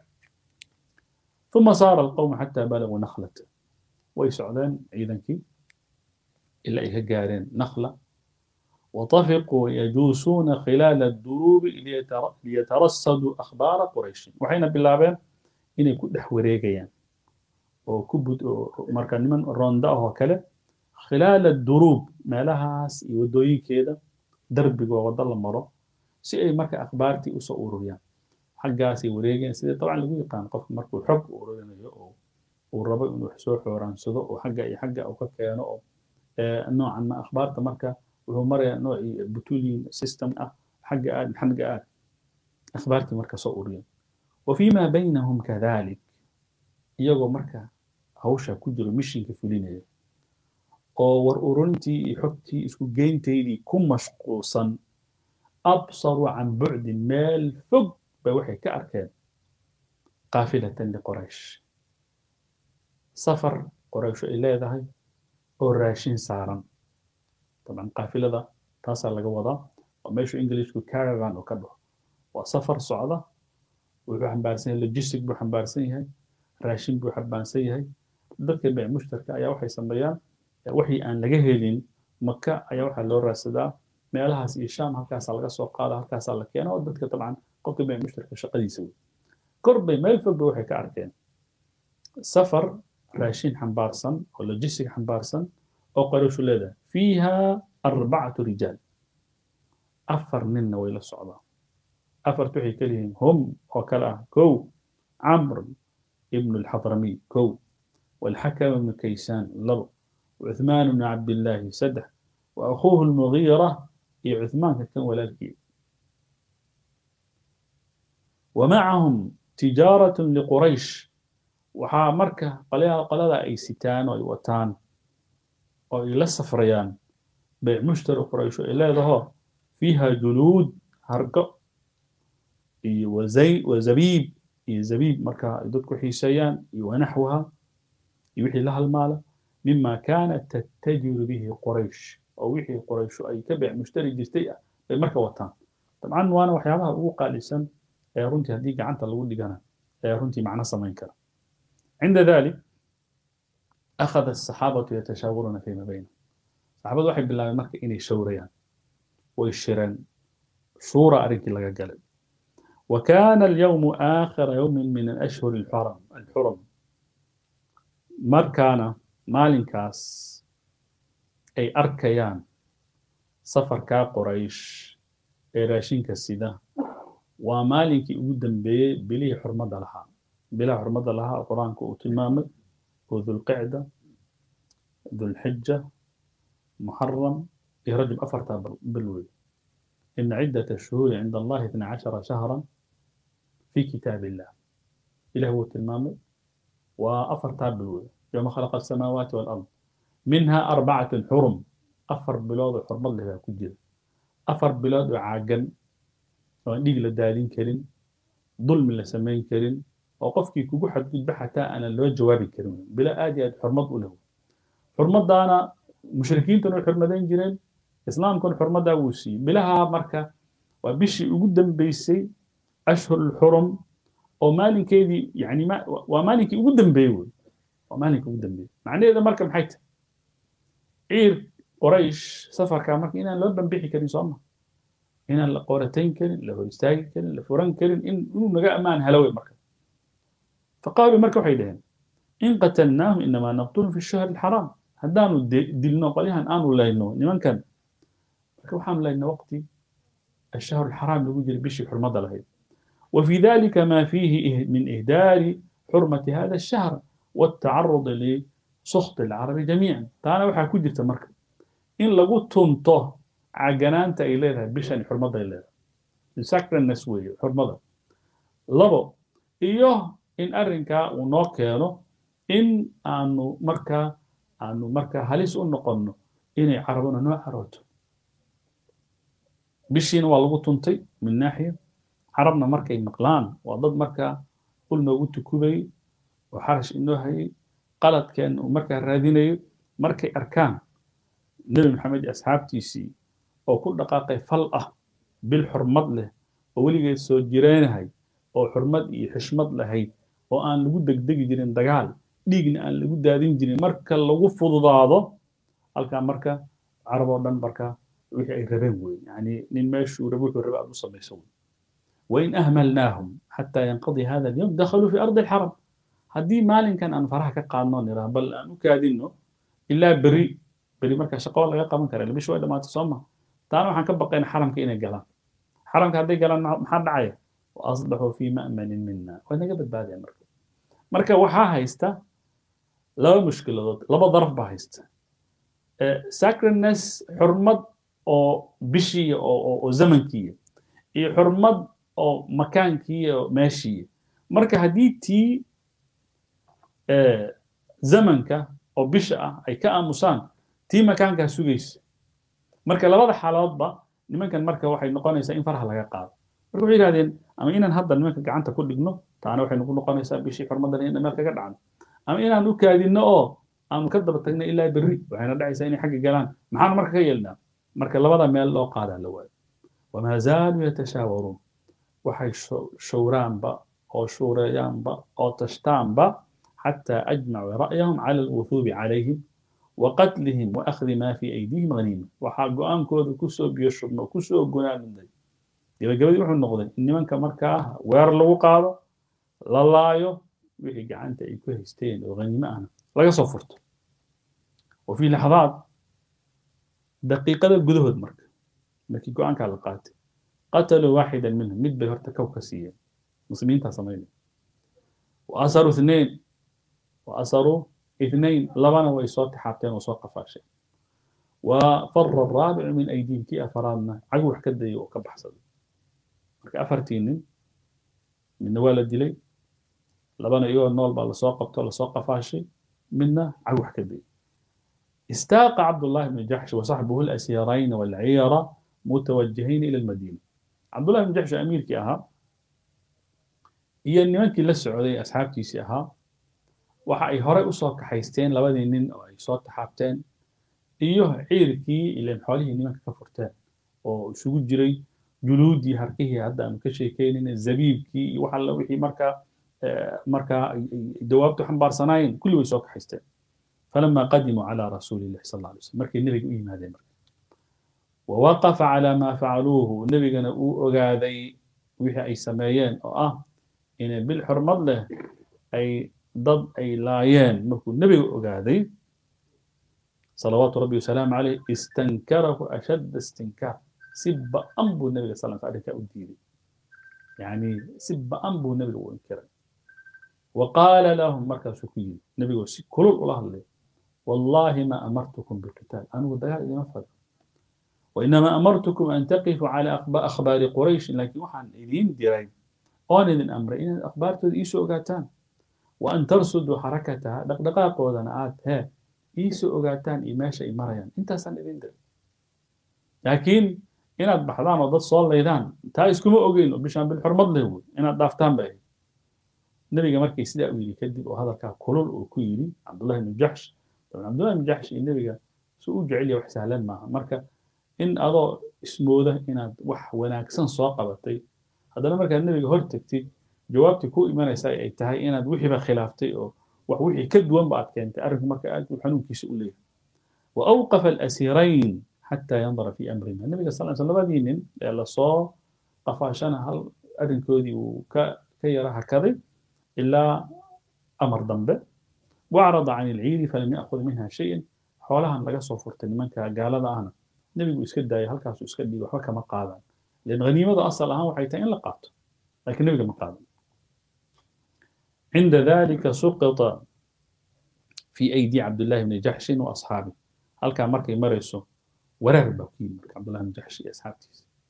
ثم صار القوم حتى بلغوا نخلة ويسعدان عيدا كي إلا إيه قارين نخلة وطفقوا يجوسون خلال الدروب ليترصدوا أخبار قريش وحين باللابين إن يكون دحوريقيا وكبد مركا نمن روندا وكلا خلال الدروب ما لها يودوين كده درب ووضل المرة سي أي مركا أخبارتي أسو أوريان حقاسي وريقين سيدي طبعا لقوا يقان قف مركو حق أوريان وربا إنه حسو حوران سدو وحقا أي حقا أو كاكيانو نوعا ما أخبارته مركا wuxuu marayaa noocii butuliin system ah xagga aad xagga aad akhbaartii marka soo uriyeen وفيما بينهم كذلك iyagoo marka hawsha ku jiro mishinka fulinaya oo war ururintii iyo xogtii isku geynteydii ku mashquulsan absaruu can bucdin meel fog bay waxay ka arkeen qaafilatan liqoraysh safar qoraysho ay leedahay oo raashin saaran طبعا قافلة تاسع لقى وضع وماشو إنجليش كارفان وكبه وسفر صعدة وحن بارسين لوجيستيك بحن بارسين هاي راشين بحن بارسين هاي ذلك بيع مشتركة أيا وحي سمبيان وحي أن لقى هيلين مكة أيا وحي لو راسدا meelahaas iyo shaam halkaasaa laga soo qaada halkaasaa la keena oo dadka dabcan qofka bee mushtarka shaqadiisa wey kor bay meel fogba waxay ka arkeen safar raashin xambaarsan oo logistic xambaarsan oo qarayshu leedahay fiiha arbacatu rijaal afar ninna way la socdaan afartu waxay ka lihiin hum oo kale ah kow camr ibnu alxadramiy kow والحكم بن كيسان لب وعثمان بن عبد الله سدح وأخوه المغيرة يا عثمان كان ولا الكيل ومعهم تجارة لقريش وحا مركة قليها قلالة أي ستان أو وتان أو إلى السفريان بيع مشتري قريش إلى ظهر فيها جلود هرقة وزي وزبيب زبيب مركة يدك حيسيان ونحوها يوحي لها المال مما كانت تتجر به قريش أو وحي قريش أي كبع مشتري جستيئة بمركة وطان طبعا وانا وحيالها أوقع لسن رنتي هديك عنتا لو دي رنتي معنا سمين كرا عند ذلك أخذ الصحابة يتشاورون فيما بينهم صحابة واحد بالله مركة إني شوريان ويشيران شورى أريك لغا قلب وكان اليوم آخر يوم من الأشهر الحرم الحرم markaana maalinkaas ay arkayaan safarkaa qoraysh ee raashinka sida waa maalinkii ugu dambeeyey bilihii xurmadda lahaa bilaha xurmadda lahaa oo qur-aanku uu tilmaamay oo dulqicda dulxija muxaram iyo rajab afartaa bil wey ina ciddata shuhuuri cinda allahi itna cashara shahran fi kitaab illah ilah wuu tilmaamay وأفر تابل يوم خلق السماوات والأرض منها أربعة حرم أفر بلاد حرم الله كجل أفر بلاد عاجن ديق لدالين كرين ظلم لسمين كرين وقفك كوكو حد قد حتى أنا اللي جوابي كرين بلا آدي حرمت له حرمت دانا مشركين تنو حرمتين جرين إسلام كون حرمت داوسي بلاها مركة وبشي قدام بيسي أشهر الحرم oo maalinkeedii yani waa maalinkii ugu dambeeyey wey waa maalinkii ugu dambeeyey macnaheeda marka maxay tahay ciir qoraysh safarkaa marka inaan loo bambixi karin soo ma inaan la qoratayn karin la hor istaagi karin la furan karin in inuu naga ammaan helo wey marka faqaaluu marka waxay dhaheen in qatalnaahum inamaa naqtulu fi shahri alxaraam haddaanu dilno qolyahan aanu layno nimankan marka waxaanu layno waqti الشهر الحرام lagu jiray bishii xurmada lahayd وفي ذلك ما فيه من إهدار حرمة هذا الشهر والتعرض لسخط العرب جميعا تانا وحا كجرت مركب إن لغو تنطه عجنانتا إليها بشان حرمة إليها لسكر النسوية حرمة لبو إيوه إن أرنكا ونوكيانو إن أنو مركا أنو مركا هلس أنقنو إني عربنا نوع عروتو بشين والغو تنطي من ناحية carabna markay maqlaan waa dad markaa qul noogu tukubay oo xarash inoo hayay qaladkeen uu markaa raadinayo markay arkaan nebi maxamed iyo asxaabtiisii oo ku dhaqaaqay fal ah bil xurmad leh oo weligeed soo jireenahay oo xurmad iyo xishmad lahayd oo aan lagu degdegi jirin dagaal dhiigna aan lagu daadin jirin marka lagu fududaado halkaa marka carab oo dhan marka wixii ay rabeen wey yani nin meeshuu rabo wuxuu raba aad u samayso wey وإن أهملناهم حتى ينقضي هذا اليوم دخلوا في أرض الحرم هدي مالين كان أن فرح كقانون نرى بل أن كادينه إلا بري بري مركز شقوة لغا قامن كرا لبي شوية ما تصمى تعالوا حن كبقين حرم كينا قلان حرم كهدي قلان محاد عاية وأصبحوا في مأمن منا وإذا قبل بعد يا مركز مركز وحا هايستا لو مشكلة ضد لبا ظرف بهايستا أه ساكر الناس حرمت أو بشي أو, أو, أو زمنكية iyo xurmad oo makaankii oo meeshii marka haddii tii zamanka oo bisha ah ay ka aamusaan tii makaankaa sugaysa marka labada xaaladoodba nimankan marka waxay noqonaysaa in faraha laga qaado marka waxay yidhahdeen ama inaan hadda nimanka gacanta ku dhigno taana waxay nagu noqonaysaa bishii xurmadan in meel kaga dhacno ama inaan u kaadinno oo aanu ka daba tagno ilaa berri waxayna dhacaysaa inay xagga galaan maxaan marka ka yeelnaa marka labada meel loo qaadaa la waayo wamaa zaaluu yatashaawaruun waxay showraanba oo shuureeyaanba oo tashtaanba xataa ajmacuu ra'yahum cala alwuhuubi calayhim وقتلهم وأخذ ما في أيديهم غنيمة waxaa go-aankooda kusoo biyo shubno kusoo gunaanay gabagabadii wuxuu noqday in nimanka markaa weer lagu qaado la laayo wixii gacanta ay ku haysteen oo haniimo ahna laga soo furto وفي لحظات daqiiqada gudahood marka markii go-aankaa la qaatay qataluu waaxida minhum mid bay horta kow ka siiyeen muslimiintaa samaynaya waasaruu اثنين waasaruu اثنين labana way soo taxaabteen oo soo qafaasheen وفر الرابع من أيديهم كي أفرادنا عقو حكدي وكبح صدي marka afartii nin midna waa la dilay labana iyagoo nool baa lasoo qabto lasoo qafaashay midna cagwax ka dayay استاق عبد الله بن جحش وصحبه الأسيرين والعيرة متوجهين إلى المدينة عبد الله بن جحش أمير كي أها هي نمانكي لسعودي أصحاب كيسي أها waxa ay horey usoo kaxaysteen labadii nin oo ay soo taxaabteen iyo ciirkii ileen xoolihii nimanka ka furteen oo isugu jiray juluudii harkihii hadda aanu ka sheekeynayna zabiibkii iyo wax alla wixii markaa markaa dawaabtu xambaarsanaayeen kulli way soo kaxaysteen فلما قدموا على رسول الله صلى الله عليه وسلم مركي النبي يقول هذا مركي ووقف على ما فعلوه النبي كان أغاذي وحي أي سمايان أو آه إن بالحرمة له أي ضد أي لايان مركو النبي أغاذي صلوات ربي وسلام عليه استنكره أشد استنكار سب أنبو النبي صلى الله عليه وسلم يعني سب أنبو النبي وإنكره وقال لهم مركز سكين النبي يقول كل الله اللي والله ما أمرتكم بالقتال أنا ودقاء إلى مفرد وإنما أمرتكم أن تقفوا على أخبار قريش لكن وحن إذين ديرين أون إذن أمر إن الأخبار تدئيسوا أغاتان وأن ترصدوا حركتها دقدقاق ودنعات ها إيسوا أغاتان إماشا إمريان انت سن إذين دير لكن إن بحضان وضد صول ليدان تايس كما أغين وبشان بالحرمض له إن دافتان بأي نبي مركي سيدا ويلي كدب وهذا كان كلول وكويلي عبد الله بن جحش طبعا عبد الله بن جحش النبي سو جعل wax sahlan maaha marka in adoo ismooda inaad wax wanaagsan soo qabatay haddana markaad nebiga hor tagtid jawaabtii ku imanaysa ay tahay inaad wixiiba khilaaftay oo wax wixii ka duwan ba aad keentay arrinku marka aad buu xanuunkiisa u leeyahay وأوقف الأسيرين حتى ينظر في أمرنا النبي صلى الله عليه وسلم labadii nin ee lasoo qafaashana hal arrinkoodii uu ka ka yara hakaday إلا أمر ذنبه وأعرض عن العير فلم يأخذ منها شيئا حولها لقى صفرت منك قال هذا أنا نبي يسكت داي هل كاسو يسكت دي وحكى ما قادا لأن غنيمة أصل أها وحيتين لقات لكن نبي ما قادا عند ذلك سقط في أيدي عبد الله بن جحش وأصحابه هل كان مركي مرسو ورغب عبد الله بن جحش أصحابه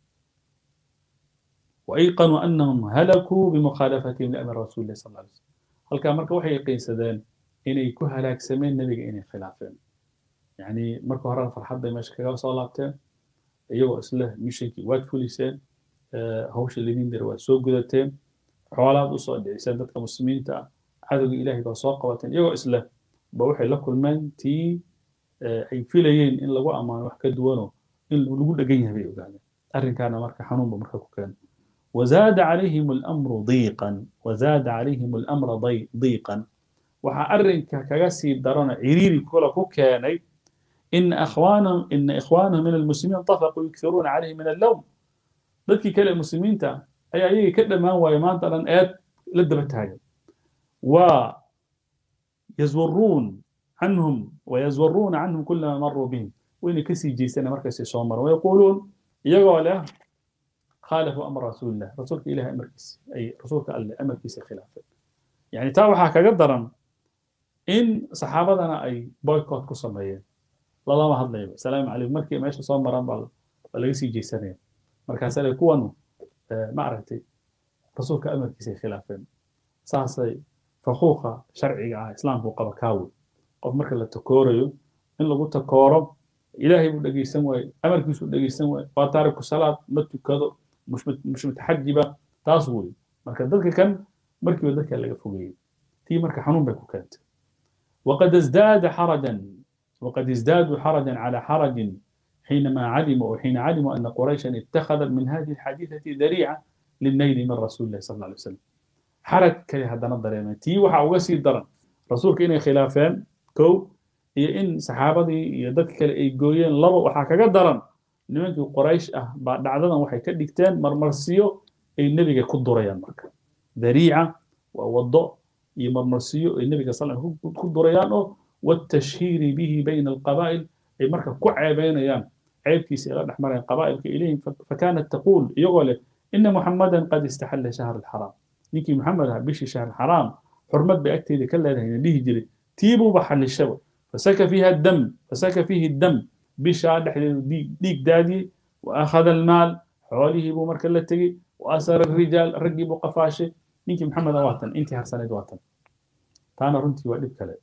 وأيقنوا أنهم هلكوا بمخالفتهم لأمر رسول الله صلى الله عليه وسلم هل كان مركا وحي قيسدان إن يكون هلاك سمين نبي إن خلافين يعني مركا هران فرحات دي ماشي كاقا صلابتين أيوة إسله مشيكي واد فوليسين أه هوش اللي دين waa soo gudateen xoolaad usoo dhiciseen dadka muslimiinta cadowga ilaahay baa soo qabateen iyagoo isleh ba waxay la kulmeen tii ay filayeen in lagu ammaano wax ka duwanoo in lagu dhegan yahay bay ogaadeen arrinkaana marka xanuunba marka ku keena وزاد عليهم الأمر ضيقا وزاد عليهم الأمر ضي ضيقا وحأرنك كغسي درنا عريري كولا كوكاني إن أخوانهم إن إخوانهم من المسلمين طفقوا يكثرون عليه من اللوم ذلك كلا المسلمين تا أي أي كده ما هو يمان تلان آيات لدبت هاي ويزورون عنهم ويزورون عنهم كل ما مروا بهم وإن كسي جيسنا مركز صومر ويقولون يقول له خالفوا امر رسول الله رسولك اله امركيس اي رسولك الله امركيس خلافه يعني تا waxaa kaga daran in saxaabadana ay boycott ku sameeyeen lalama hadlayo salaamu calaykum markii meesha soo maraan baa laga sii jeesanaya markaas ay kuwan ma aragtay rasuulka amarkiisa ay khilaafeen saasay faquuqa sharciga ah islaamku qaba kaawi qof marka la takoorayo in lagu takooro ilaahay buu dhegeysan waaye amarkiisuu dhegeysan waaye waa taariku salaad ma tukado مش مش متحجبه taas wey marka dadka kan markiiba dadka laga fogeeyey tii marka xanuun bay ku keentay وقد ازداد حرجا وقد ازدادوا حرجا على حرج حينما علموا وحين علموا ان قريشا اتخذت من هذه الحديثه ذريعه للنيل من رسول الله صلى الله عليه وسلم حرج كلي هذا نظر تي وحا uga sii daran rasuulka inay khilaafeen kow iyo in saxaabadii iyo dadka kale ay gooyeen laba waxaa kaga daran nimankii qoraysh ah baa dhacdadan waxay ka dhigteen marmarsiyo ay nebiga ku durayaan marka dariica waa waddo iyo marmarsiyo ay nebiga sal ku durayaan oo والتشهير به بين القبائل أي مركا كعبينيان عيب كيس إلى نحمر قبائل إليهم فكانت تقول يقول إن محمدا قد استحل شهر الحرام نيكي محمد بشي شهر الحرام حرمت بأكتي كلا هنا ليه جري تيبوا بحل الشبه فسك فيها الدم فسك فيه الدم بشا ديك دادي وأخذ المال حواليه بو مركا تجي وأسر الرجال رقي قفاشي نيكي محمد واتن انت هرسنة واتن تانا رنتي وقلب كلا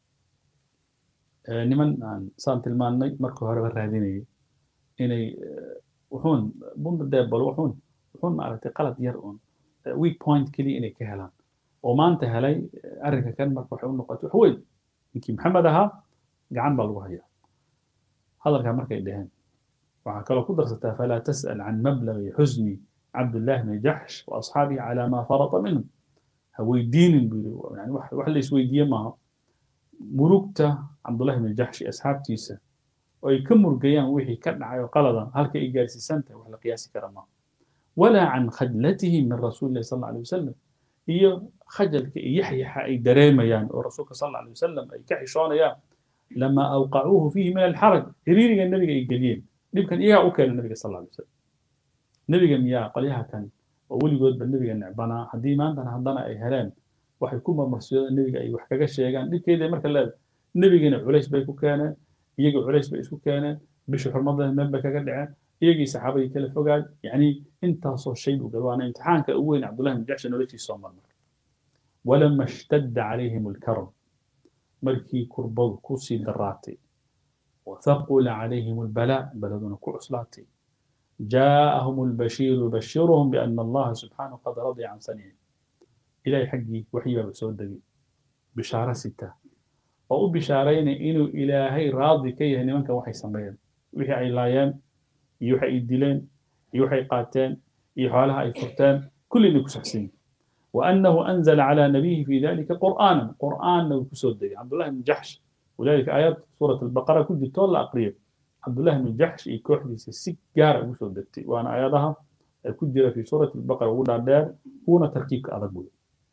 niman aan saan tilmaannay marka horeba raadinayay inay wuxuun bunda deebal wuxuun wuxuun maaragtay qalad yar uun weak point keliya inay ka helaan oo maanta helay arrinka kan marka waxay u noqotay wax weyn ninkii maxamed ahaa gacan baa lagu hayaa hadalkaa markay dhaheen waxaa kaloo ku darsataa falaa tas'al can mablagi xusni cabdullahi bni jaxsh wa asxaabihi calaa maa farata minhum ha weydiinin buu yiri yani wax la isweydiiye maaha murugta cabdullahi bn jaxshi asxaabtiisa oo ay ka murgayaan wixii ka dhacay oo qaladan halka ay gaarsiisan tahay wax la qiyaasi kara maaha walaa can khadlatihi min rasuuli illahi sal alla alay wasalam iyo khajalka iyo yaxyaxa ay dareemayaan oo rasuulka sal alla alay wasalam ay ka xishoonayaan lama awqacuuhu fiihi min alxaraj xiriiriga nebiga ay geliyeen dhibkan iyagaa u keenay nebiga sal alla alay wasalam nebiga miyaa qolyaha kan oo weligoodba nebiga necbanaa haddii maantana haddana ay heleen waxay ku marmarsiyooda nebiga ay wax kaga sheegaan dhibkeeda marka leeda nebigina culays bay ku keeneen iyagii culays bay isku keeneen bishii xurmada meel bay kaga dhaceen iyagii saxaabadii kala fogaan yacni intaasoo shay buu galay waana imtixaanka ugu weyn cabdullahi bin jaxshi noloshiisa soo marmar walama ishtadda calayhim alkaram markii kurbadu kusii daraatay وثقل عليهم البلاء بلدنا كعسلاتي جاءهم البشير يبشرهم بأن الله سبحانه قد رضي عن صنيعه إلهي حقي وحي بسود دقي بشارة ستة أو بشارين إنه إلهي راضي كي هني منك وحي سمين وحي علايان يوحي إدلين يوحي قاتين يحالها أي فرتان كل اللي كسحسين وأنه أنزل على نبيه في ذلك قرآنا قرآن لو كسود دقي عبد الله بن جحش ولذلك آيات سورة البقرة كنت تولى أقريب عبد الله بن جحش يكوحدي سيجارة كسود دقي وأنا آياتها كنت في سورة البقرة ولا دار هنا تركيك أرقل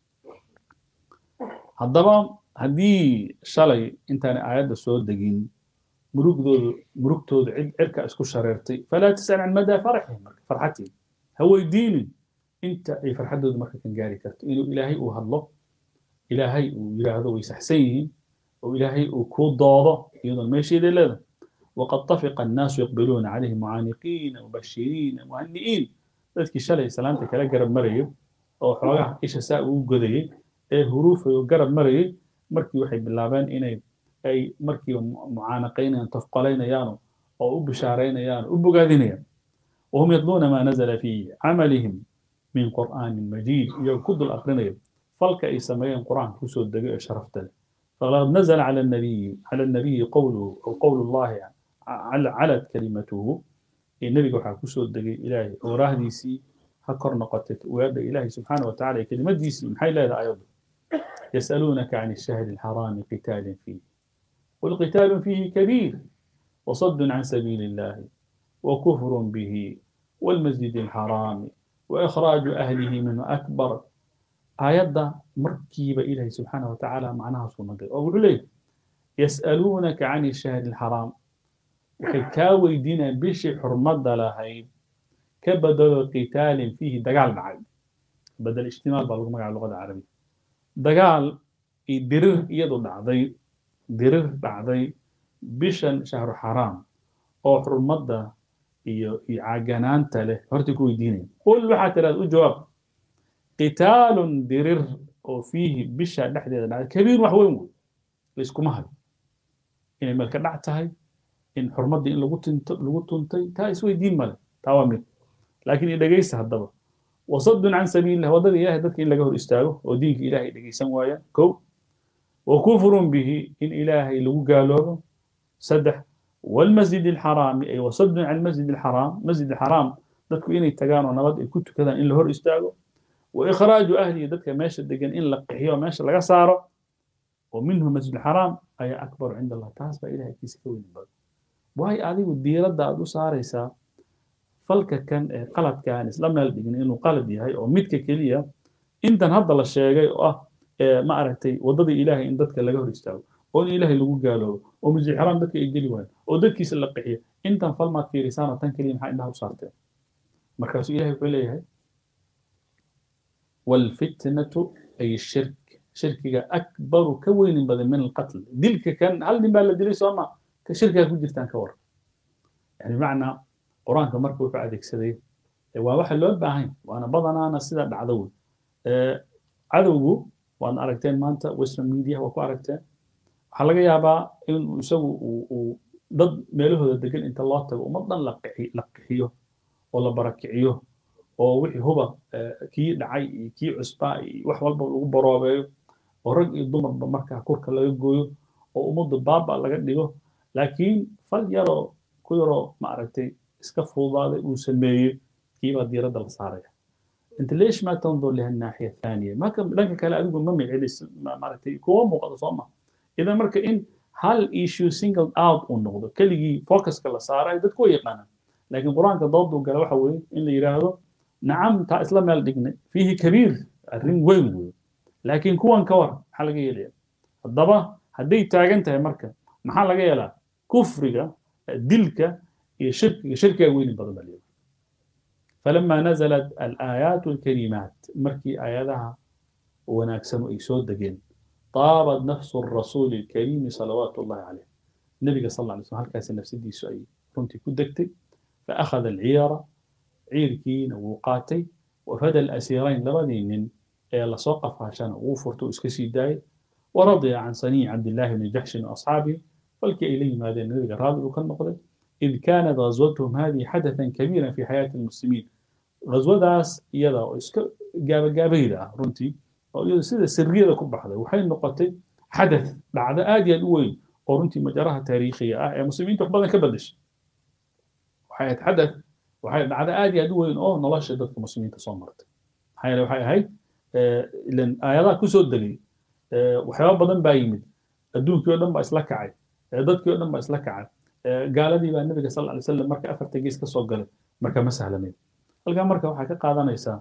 haddaba haddii shalay intaanay aayadda soo degin murugdoodu murugtoodu cid cirka isku shareertay falaa tasal can madaa faraxihim marka farxatihim ha weydiinin inta ay farxaddoodu marka kan gaari karto inuu ilaahay uu hadlo ilaahay uu yidhaahdo way saxsan yihiin oo ilaahay uu kuu doodo iyadoon meesheeday leedahay waqad tafiqa annaasu yaqbiluuna calayhi mucaaniqiina mubashiriina muhani'iin dadkii shalay salaanta kala garab marayo oo xoogaha isha saa ugu godayay ee huruufay oo garab marayay markii waxay bilaabeen inay ay markiiba mucaanaqaynayaan tafqalaynayaano oo u bishaaraynayaan u bogaadinayaan wahum yatluuna maa nazala fii camalihim min qur'aanin majiid iyagoo ku dul aqrinaya falka ay sameeyeen qur'aanka kusoo degay ee sharafta leh فقد نزل على النبي على النبي قوله أو قول الله علت كلمته النبي waxaa kusoo degay ilaahay oo raahdiisii ha kor noqotay weedha ilaahay subxaana wa tacala kelimadiisii maxay leedahay ayadu يسألونك عن الشهر الحرام قتال فيه قل قتال فيه كبير وصد عن سبيل الله وكفر به والمسجد الحرام وإخراج أهله منه أكبر آيات مركبة إلهي سبحانه وتعالى معناها سنة أو عليه يسألونك عن الشهر الحرام وحكاوي دينا بشي حرمد لهي كبدل قتال فيه دقال معي بدل اشتمال بالغ على اللغة العربية dagaal iyo dirir iyadu dhacday dirir dhacday bishan shahru xaraam oo xurmadda iyo iyo caaganaanta leh horta ku weydiinaya qul waxaa tiraada u jawaab qitaalun dirir oo fiihi bisha dhexdeeda dhacday kabiir wax weyn wey layskuma hayo inay meel ka dhac tahay in xurmaddii in lagu tinto lagu tuntay taa isweydiin male taa waa mid laakiin dhegaysta haddaba وصد عن سبيل الله وضد إله ذلك إلا قهر استاغه ودينك إلهي لقي سنوايا كو وكفر به إن إلهي لو قالوا سدح والمسجد الحرام أي وصد عن المسجد الحرام مسجد الحرام ذلك إن يتقانوا نبض كنت كذا إن لهر استاغه وإخراج أهلي ذلك ماشي دقن إن لقحيه وماشي لقى ساره ومنه مسجد الحرام ayaa akbaru cinda allah taas baa ilahay agtiisa ka weyn badan waayo adigu diiradda aad u saaraysaa falka kan ee qaladka aan isla meel dhigin inuu qalad yahay oo midka keliya intan hadda la sheegay oo ah ma aragtay waddadii ilaahay in dadka laga hor istaago oo in ilaahay lagu gaaloobo oo masixiraan dadka ay geli waayeen oo dadkiisa la qixiyo intan fal maad fiirisaana tan keliya maxaa indhaha u saarteen markaasuu ilahay wuxuu leeyahay waalfitnatu ay shirk shirkiga akbaru ka weynin badan min alqatl dilka kan hal nin baa la dilay soo ma ka shirkiga ku jirtaan ka war yani bimacnaa qur-aanka marka wuxuu adeegsaday waa waxa loo baahan waana badanaana sida dhacdo wey cadowgu waad aragteen maanta western media waa ku aragteen waxaa laga yaabaa in isagu uu dad meelahooda degan inta loo tago ummad dhan la qixiyo oo la barakiciyo oo wixii huba kii dhacay iyo kii cusbaa iyo wax walba lagu baroobeeyo oo rag iyo dumarba markaa kurka laga gooyo oo ummaddu baaba laga dhigo laakiin fal yaroo ku yaroo ma aragtay iska fududaaday uu sameeyey kiibaa diiradda la saaraya انت ليش ما تنظر لها الناحيه الثانيه؟ ما كان لانك كلا اقول ما معلس معناتي كو موقع صوما اذا مركا ان هل ايشو سنجل اوت ونقضه كلي فوكس كلا صار دد كو يقانا لكن القران كضد وقال waxa weeye in la yiraahdo nacam ta isla meel dhignay fihi kabiir arrin weyn weyn laakiin kuwan ka war maxaa laga yeelaya haddaba hadday taagan tahay marka maxaa laga yeelaa kufriga dilka iyo shirkiga shirkiga weyni badan baa leeyahay فلما نزلت الآيات الكريمات مركي آياتها وناكسم إيسود دقين طابت نفس الرسول الكريم صلوات الله عليه النبي صلى الله عليه وسلم هل كاس نفس دي سؤال كنت كدكتي فأخذ العيارة عيركين وقاتي وفدى الأسيرين لبدين إلى سوقف عشان وفرتو اسكسي داي ورضي عن صنيع عبد الله بن جحش وأصحابه والك إليهم هذا النبي راضي وكان نقضي إذ كانت غزوتهم هذه حدثا كبيرا في حياة المسلمين غزوadaas iyada oo iska gaabagaabayda ah runtii oo iyada sida sirriyada ku baxday waxay noqotay xadath dhacdo aad iyo aad u weyn oo runtii majaraha taariikhiga ah ee muslimiinta wax badan ka bedeshay waxay ahayd xadath waxay dhacdo aad iyo aad u weyn oo nolosha dadka muslimiinta soo martay maxaa yeele waxay ahayd ilan aayadaha kusoo degay waxyaaba badan baa yimid adduunkii oo dhan baa isla kacay dadkii oo dhan baa isla kacay gaaladii baa nabiga sal alay slam marka afarta gees ka soo galay marka ma sahlamayn halkaa marka waxaa ka qaadanaysaa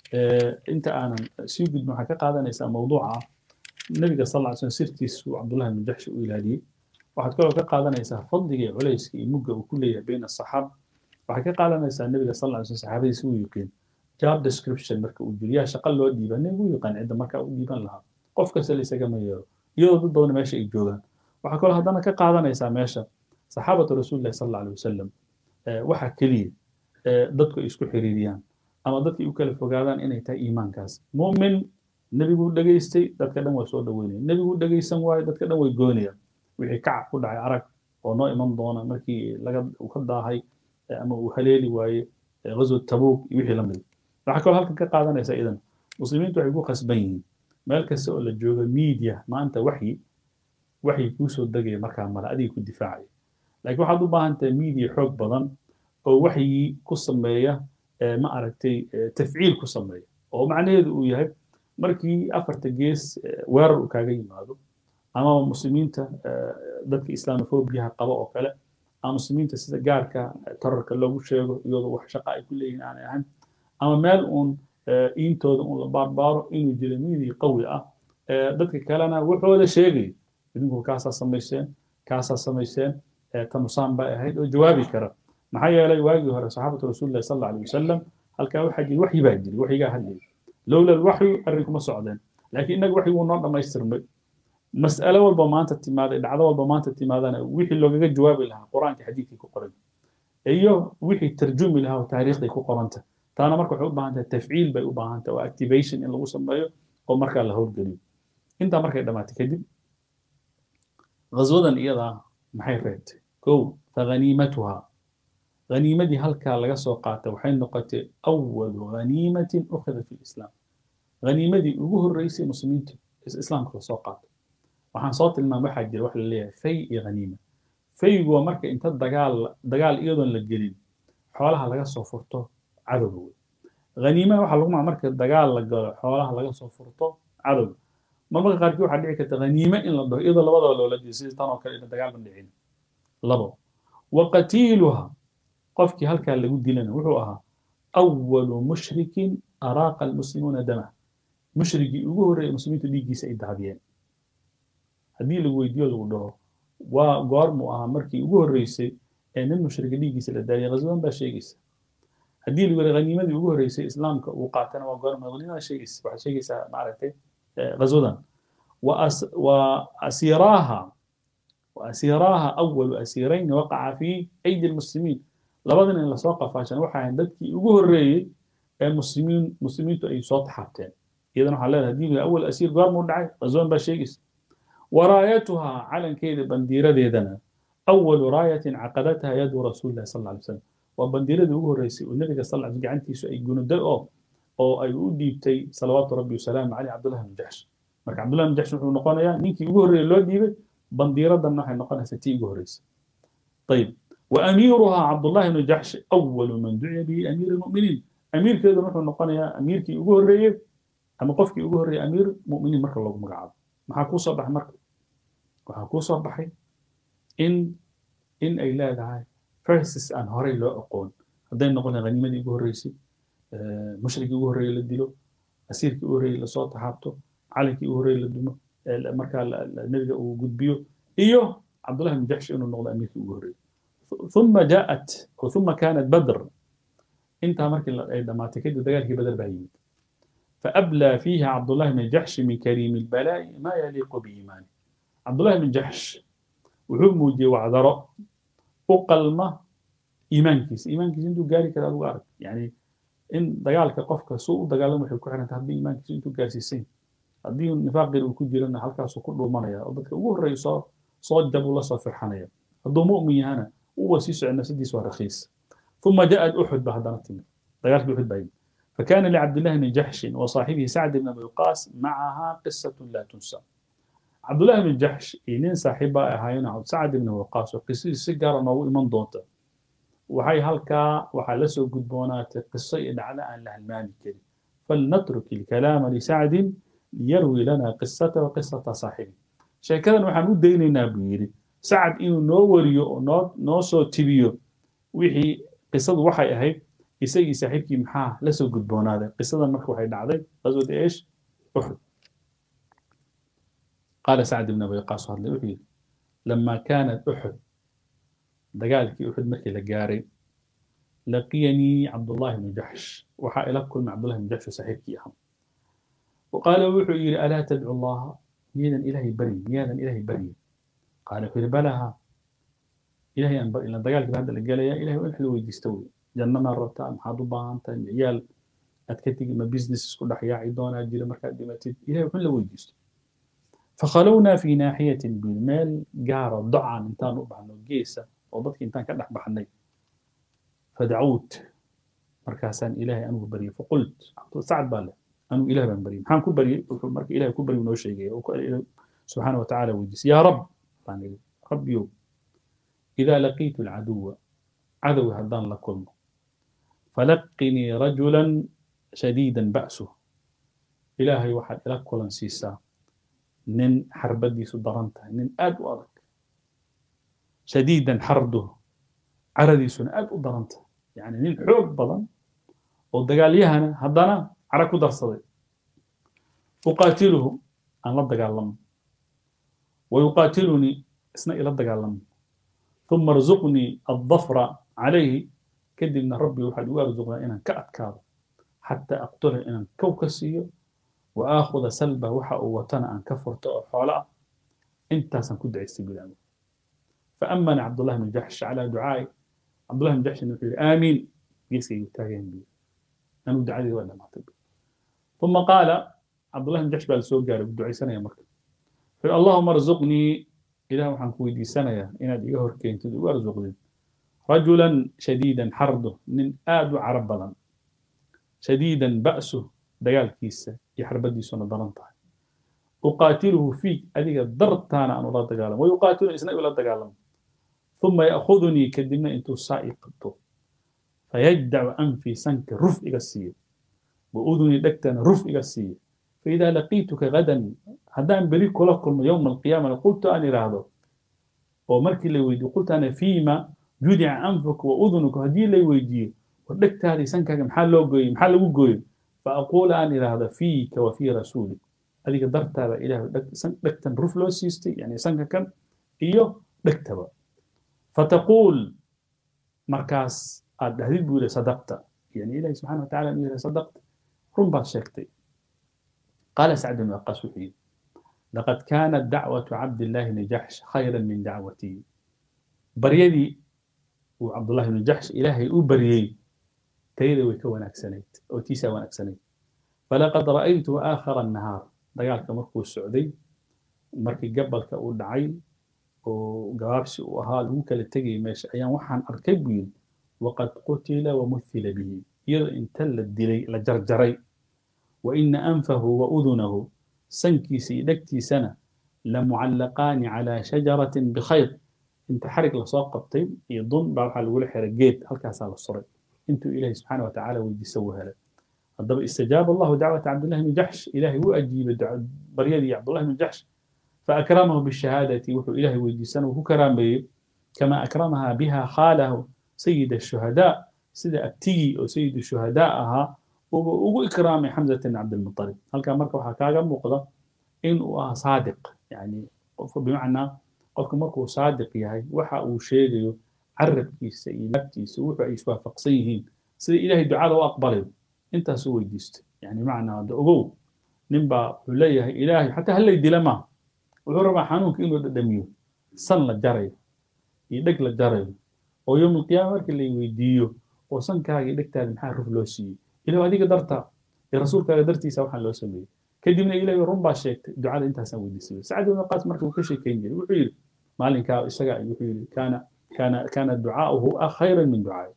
inta aanan sii gudbin waxaa ka qaadanaysaa mawduuca ah nabiga sal ly slam sirtiisu cabdullahi bin jaxshi u ilaadiyey waxaad kaloo ka qaadanaysaa fadliga iyo culayska iyo mugga uu ku leeyahay bayna asaxaaba waxaad ka qaadanaysaa nabiga sal ly slam saxaabadiisa u yiqiin job description marka uu jiro yaa shaqa loo dhiiba nabigu u yaqaan cidda marka u dhiiban lahaa qof kasta la isagama yeero iyadoo dad badan meesha ay joogaan waxaa kaloo haddana ka qaadanaysaa meesha saxaabatu rasuulillahi sal alla alay wasalam waxa keliya dadku ay isku xiriiriyaan ama dadkay u kala fogaadaan inay tahay iimaankaas mu'min nebiguu dhegaystay dadka dhan waa soo dhaweynaya nebiguu dhegaysan waayo dadka dhan way goonayaan wixii kacac ku dhacay arag oo noo iman doona markii laga uu ka daahay ama uu haleeli waaye ghazwat tabuuk iyo wixii la mid waxaa kaloo halkan ka qaadanaysa idan muslimiintu waxay ku khasban yihiin meel kasta oo la joogo media maanta waxyi waxyi kuu soo degaya markaa male adiga ku difaacaya laakiin waxaad u baahan tahay media xoog badan oo waxyii ku sameeya ma aragtay tafciil ku sameeya oo macnaheedu uu yahay markii afarta gees weerar uu kaaga yimaado ama muslimiinta dadka islamofobiyaha qaba oo kale ama muslimiinta sida gaarka tararka loogu sheego iyadoo wax shaqa ay ku leeyihiin aanay ahayn ama meel uun iintooda uun la baarbaaro inuu jiro media qawi ah dadka kalena wuxooda sheegay idinku kaasaa samayseen kaasaa samayseen tanusaan bay ahayd oo jawaabi kara maxaa yeelay waagii hore saxaabatu rasuulillahi sal alla alay wasalam halkaa waxaa jiri waxyi baa jiri waxyigaa hadlayay lowla alwaxyu arrinkuma socdeen laakiin innaga waxyi wuu noo dhammaystirmay mas'alo walba maanta timaaday dhacdo walba maanta timaadana wixii loogaga jawaabi lahaa qur-aanka xadiidkii ku qoran iyo wixii tarjumi lahaa oo taariikhday ku qoranta taana marka waxay u baahan tahay tafciil bay u baahan tahay oo activation in lagu sameeyo oo markaa la howlgeliyo intaa markay dhammaatay kadib غزوة إيضا maxay reebtay kow faghaniimatuhaa ghaniimadii halkaa laga soo qaatay waxay noqotay awalu ghaniimatin ukhida fi lislaam ghaniimadii ugu horreysay muslimiinta islaamka la soo qaatay waxaan soo tilmaamay waxaa jira wax la leeyahay fay iyo ghaniima faygu waa marka inta dagaal dagaal iyadoon la gelin xoolaha laga soo furto cadowga wey ghaniimaha waxaa lagu maca marka dagaal la galo xoolaha laga soo furto cadowga marmarka qaarkii waxaa dhici karta haniime in la dhaho iyadoo labadaba loola jeedo sidii tan oo kale ina dagaal ban dhicin labo wa qatiiluha qofkii halkaa lagu dilana wuxuu ahaa awalu mushrikin araaqa almuslimuuna dama mushrigii ugu horreeyay muslimiintu dhiiggiisa ay daadiyeen haddii lagu weydiiyo lagu dhaho waa goormuu ahaa markii ugu horreysay ee nin mushrika dhiiggiisa la daadiyay ghaswadan baa sheegaysa haddii lagu yidhi haniimadii ugu horreysay islaamka uu qaatana waa goorma haniimada sheegaysa waxaad sheegaysaa maaragtay غزودا وأس وأسيراها وأسيراها أول أسيرين وقع في أيدي المسلمين لبدنا إن لسوق فاشن وحا عندك يقول الرئي المسلمين مسلمين أي صوت حابتين إذا نحن لها دي أول أسير قال مدعي غزوان باشيكس ورايتها على كيد بنديرة ديدنا أول راية عقدتها يد رسول الله صلى الله عليه وسلم وبنديرة دي هو الرئيسي والنبي صلى الله عليه وسلم عنتي سؤال يقولون ده oo ay u dhiibtay salawaatu rabbi wasalaamu caleyh cabdullahi bin jaxsh marka cabdullahi bin jaxsh wuxuu noqonayaa ninkii ugu horreeyay loo dhiibay bandiiradanna waxay noqonaysaa tii ugu horreysay ayib وأميرها عبد الله بن جحش أول من دعي به أمير المؤمنين أمير كذا نحن نقول أمير كي أقول رأيه أما قف كي أقول رأيه أمير مؤمنين مركز الله مقعد ما حكو صباح مركز وحكو صباحي إن إن أي لا دعاي فرسس أن هوري لو أقول هذين نقول غنيمة دي أقول رئيسي mushrigii ugu horreeyey la dilo asiirkii ugu horreeyey lasoo taxaabto calankii ugu horreeyey la dumo markaa nebiga uu gudbiyo iyo cabdullahi bin jaxsh inuu noqdo amiirkii ugu horreeyey ثم جاءت ثم كانت بدر انتهى مركي دماتي كده دقال بدر بايمد فأبلى فيها عبد الله بن جحش من كريم البلاء ما يليق بإيمانه عبد الله بن جحش وحمودي وعذراء وقلمة إيمان كيس إيمان كيس انتو قاري كده أبو عارف يعني in dagaalka qofka suu u dagaalamo waxay ku xiranta haddii iimaankiisu intuu gaarsiisayn haddii nifaaqir uu ku jirana halkaasuu ku dhuumanaya oo dadka ugu horreeya soo soo jabuu la soo firxanaya hadduu mu'min yahana uwa sii socon nafsadiis waa rakhiis ثم جاءت أحد بعد تمر دقالك أحد بعيد فكان لعبد الله بن جحش وصاحبه سعد بن أبي وقاص معها قصة لا تنسى عبد الله بن جحش إنين صاحبة هاينا سعد بن وقاص وقصة سجارة نو إيمان دونتا waxay halkaa waxaa la soo gudboonaatay qiso iyo dhacdo aan la halmaami karin falnatruk ilkalaama lisacdin liyarwi lana qisata wa qisata saaxibi sheekadan waxaan u daynaynaa buu yidhi sacad inuu noo wariyo oo noo noo soo tibiyo wixii qisadu waxay ahayd isagii saaxiibkii maxaa la soo gudboonaaday qisadan marka waxay dhacday qaswada eesh uxud qaala sacd ibn abi waqaas hadlay wuxuu yidhi lama kaanat uxud dagaalkii uxud markii la gaaray laqiyanii cabdullahi bnu jaxsh waxaa ila kulmay cabdullahi bnu jaxsh saaxiibkii ahaa وقال وحو يري ألا تدعو الله ميدا إلهي بري ميدا إلهي بري قال في بلها إلهي أن إلى دقالك بهذا القال يا إلهي وين حلو يستوي جنة ما ربطة محاضو بانتا عيال أتكتك ما بيزنس كل حياة عيدونا أجل مركز دمتين إلهي وين لو يستوي فخلونا في ناحية بالمال جارة ضعا انتان أبحنا جيسة وضدك انتان كدح بحني فدعوت مركاسان إلهي أنو بري فقلت سعد بالله أنو إله بن بري محان كو بري مرك إله كو بري ونو شيء سبحانه وتعالى ويجيس يا رب يعني ربي إذا لقيت العدو عدو هدان لكم فلقني رجلا شديدا بأسه إلهي واحد لك كلا سيسا نن حربدي سدرنته نن أد وأرك شديدا حرده عردي سن أد ودرنته يعني نن حوق بضن ودقال يهنا هدانا cara ku darsaday uqaatiluhu aan la dagaalamo wayuqaatilunii isna ila dagaalamo uma arzuqnii addafra calayhi kadibna rabbi waxaad igu arzuqdaa inaan ka adkaado xataa aqtula inaan kow ka siiyo wa aakhuda salba waxa uu watana aan ka furto oo xoolo ah intaasaan ku ducaystay bilaamo faamana cabdullahi bn jaxsh calaa ducaai cabdullahi bn jaxshin wuxuu yidhi aamiin geeskaygu taageen biyo anuu ducadii waa dhamaatay ثم قال عبد الله بن جحش بعد سوق قال بدعي سنة يا مركب اللهم ارزقني إله وحن كويدي سنة يا إن أدي هركين تدو أرزقني رجلا شديدا حرده من آد عرب بلن شديدا بأسه ديال كيسة يحرب دي سنة ضرنطة أقاتله فيك أديك درتانا أن الله تقالم ويقاتل إسناء ولا تقالم ثم يأخذني كدمنا أنتو سائق فيجدع أنفي سنك رفع السير وأذني دكتنا رفع السير فإذا لقيتك غدا haddaan beri kula kulmo yowma alqiyaamana qultu aan idhaahdo oo markii la weydiiyo qultu ana fiima judica anfuka wa udunuka haddii lay weydiiyo war dhegtaadii sankaaga maxaa loo gooyey maxaa lagu gooyey fa aquula aan idhaahdo fiika wa fii rasuulik adiga dartaada ilaah dhegtan ruf loo siistay yani sanka kan iyo dhegtaba fataquul markaas aad dhahdid buu yihi sadaqta yani ilahi subxana watacala inuu yihi sadaqta run baad sheegtay qaala sacd bn waqaas wuxuu yidhi laqad kaanat dacwatu cabdillahi bni jaxsh khayra min dacwatii baryadii uu cabdullahi bni jaxsh ilaahay u baryey tayada way ka wanaagsanayd oo tiisaa wanaagsanayd falaqad ra'aytu aakhara annahaar dagaalka markuu socday markii gabalka uu dhacay oo gabaabsi uu ahaa lagu kala tegayay meesha ayaan waxaan arkay buu yidhi waqad qutila wamuhila bihi iyadoo inta la dilay la jarjaray wa ina anfahu wa udunahu sankiisa iyo dhegtiisana lamucallaqaani calaa shajaratin bikhayr inta xarig lasoo qabtay iyo dun baa waxaa lagula xiray geed halkaasaa la suray intuu ilaahi subxaana wa tacaala weydiisa uu helay haddaba istajaaba allahu dacwata cabdillahi bni jaxsh ilaahay wuu ajiibay baryadii cabdullahi bni jaxsh فأكرمه بالشهادة وحو إلهي ويديسان وهو كرام بي كما أكرمها بها خاله سيد الشهداء سيد أبتي أو سيد الشهداء أها وهو إكرام حمزة بن عبد المطلب هل كان مركو حكاغا مقضى إن هو صادق يعني بمعنى قلت مركو صادق يهي وحا أو شيء عرب كيس إلابتيس وحو إيش وافقسيهين سيد إلهي دعاء وأقبله انت سوي ديست يعني معنى أقول نبا ليهي إلهي حتى هل يدلما wuxuu rabaa xanuunka inuu dhadhamiyo san la jarayo iyo dheg la jarayo oo yowm alqiyaama markii la weydiiyo oo sankaaga iyo dhegtaada maxaa ruf loo siiyey ilahu adiga dartaa iyo rasuulkaaga dartiisa waxaan loo sameeyey kadibna ilahi run baa sheegtay ducada intaasaan weydiisay sacd ibn qaas marka uu ka sheekeyn jiray wuxuu yidhi maalinkaa isaga wuxuu yidhi kaana kaana kaana ducaa'uhu khayran min ducaa'i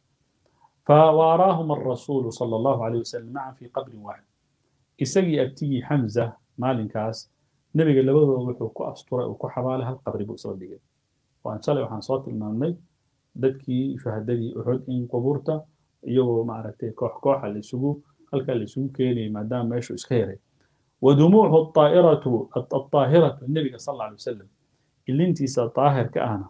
فواراهما الرسول صلى الله عليه وسلم معا في قبر واحد isagii abtigii xamza maalinkaas nebiga labadooda wuxuu ku asturay uu ku xabaalay hal qabri buu isla dhigay waan shalay waxaan soo tilmaamnay dadkii shuhadadii uxud in qubuurta iyagoo maaragtay koox kooxa la isugu halkaa la isugu keenayay maadaama meeshu iska yaray ودموعه الطائرة الطاهرة النبي صلى الله عليه وسلم اللي انتي طاهر كأنا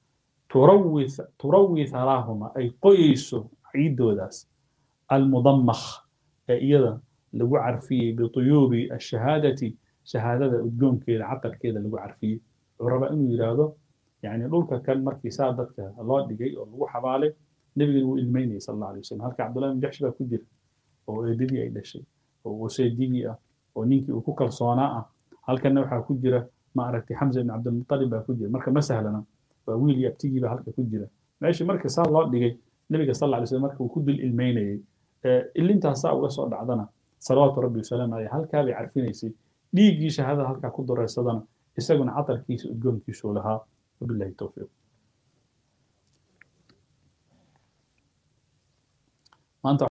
تروي تروي ثراهما أي قيس عيد وداس المضمخ إذا لو عرفي بطيوب الشهادة شهادة أدقون كذا عقل كذا لو عرفي وربا إنه يرادو يعني لولك كان مركي سادتك الله دقي أو لو حبالي نبي الميني صلى الله عليه وسلم هلك عبد الله بن جحش بقى كدير أو إيدي أي شيء أو سيدي oo ninkii uu ku kalsoonaa ah halkanna waxaa ku jira ma aragtay xamza ibn cabdilmutalib baa ku jira marka ma sahlana waa wiil iyo abtigii baa halka ku jira meeshii marka saa loo dhigay nebiga sal alla alay slam marka uu ku dul ilmeynayay ilintaas saa uga soo dhacdana salawaatu rabbi wasalaamu caleyh halkaa bay carfinaysay dhiiggii shahaadada halkaa ku daraysadana isaguna catarkiisa udgoonkiisuu lahaa wabillahi towfiiq maanta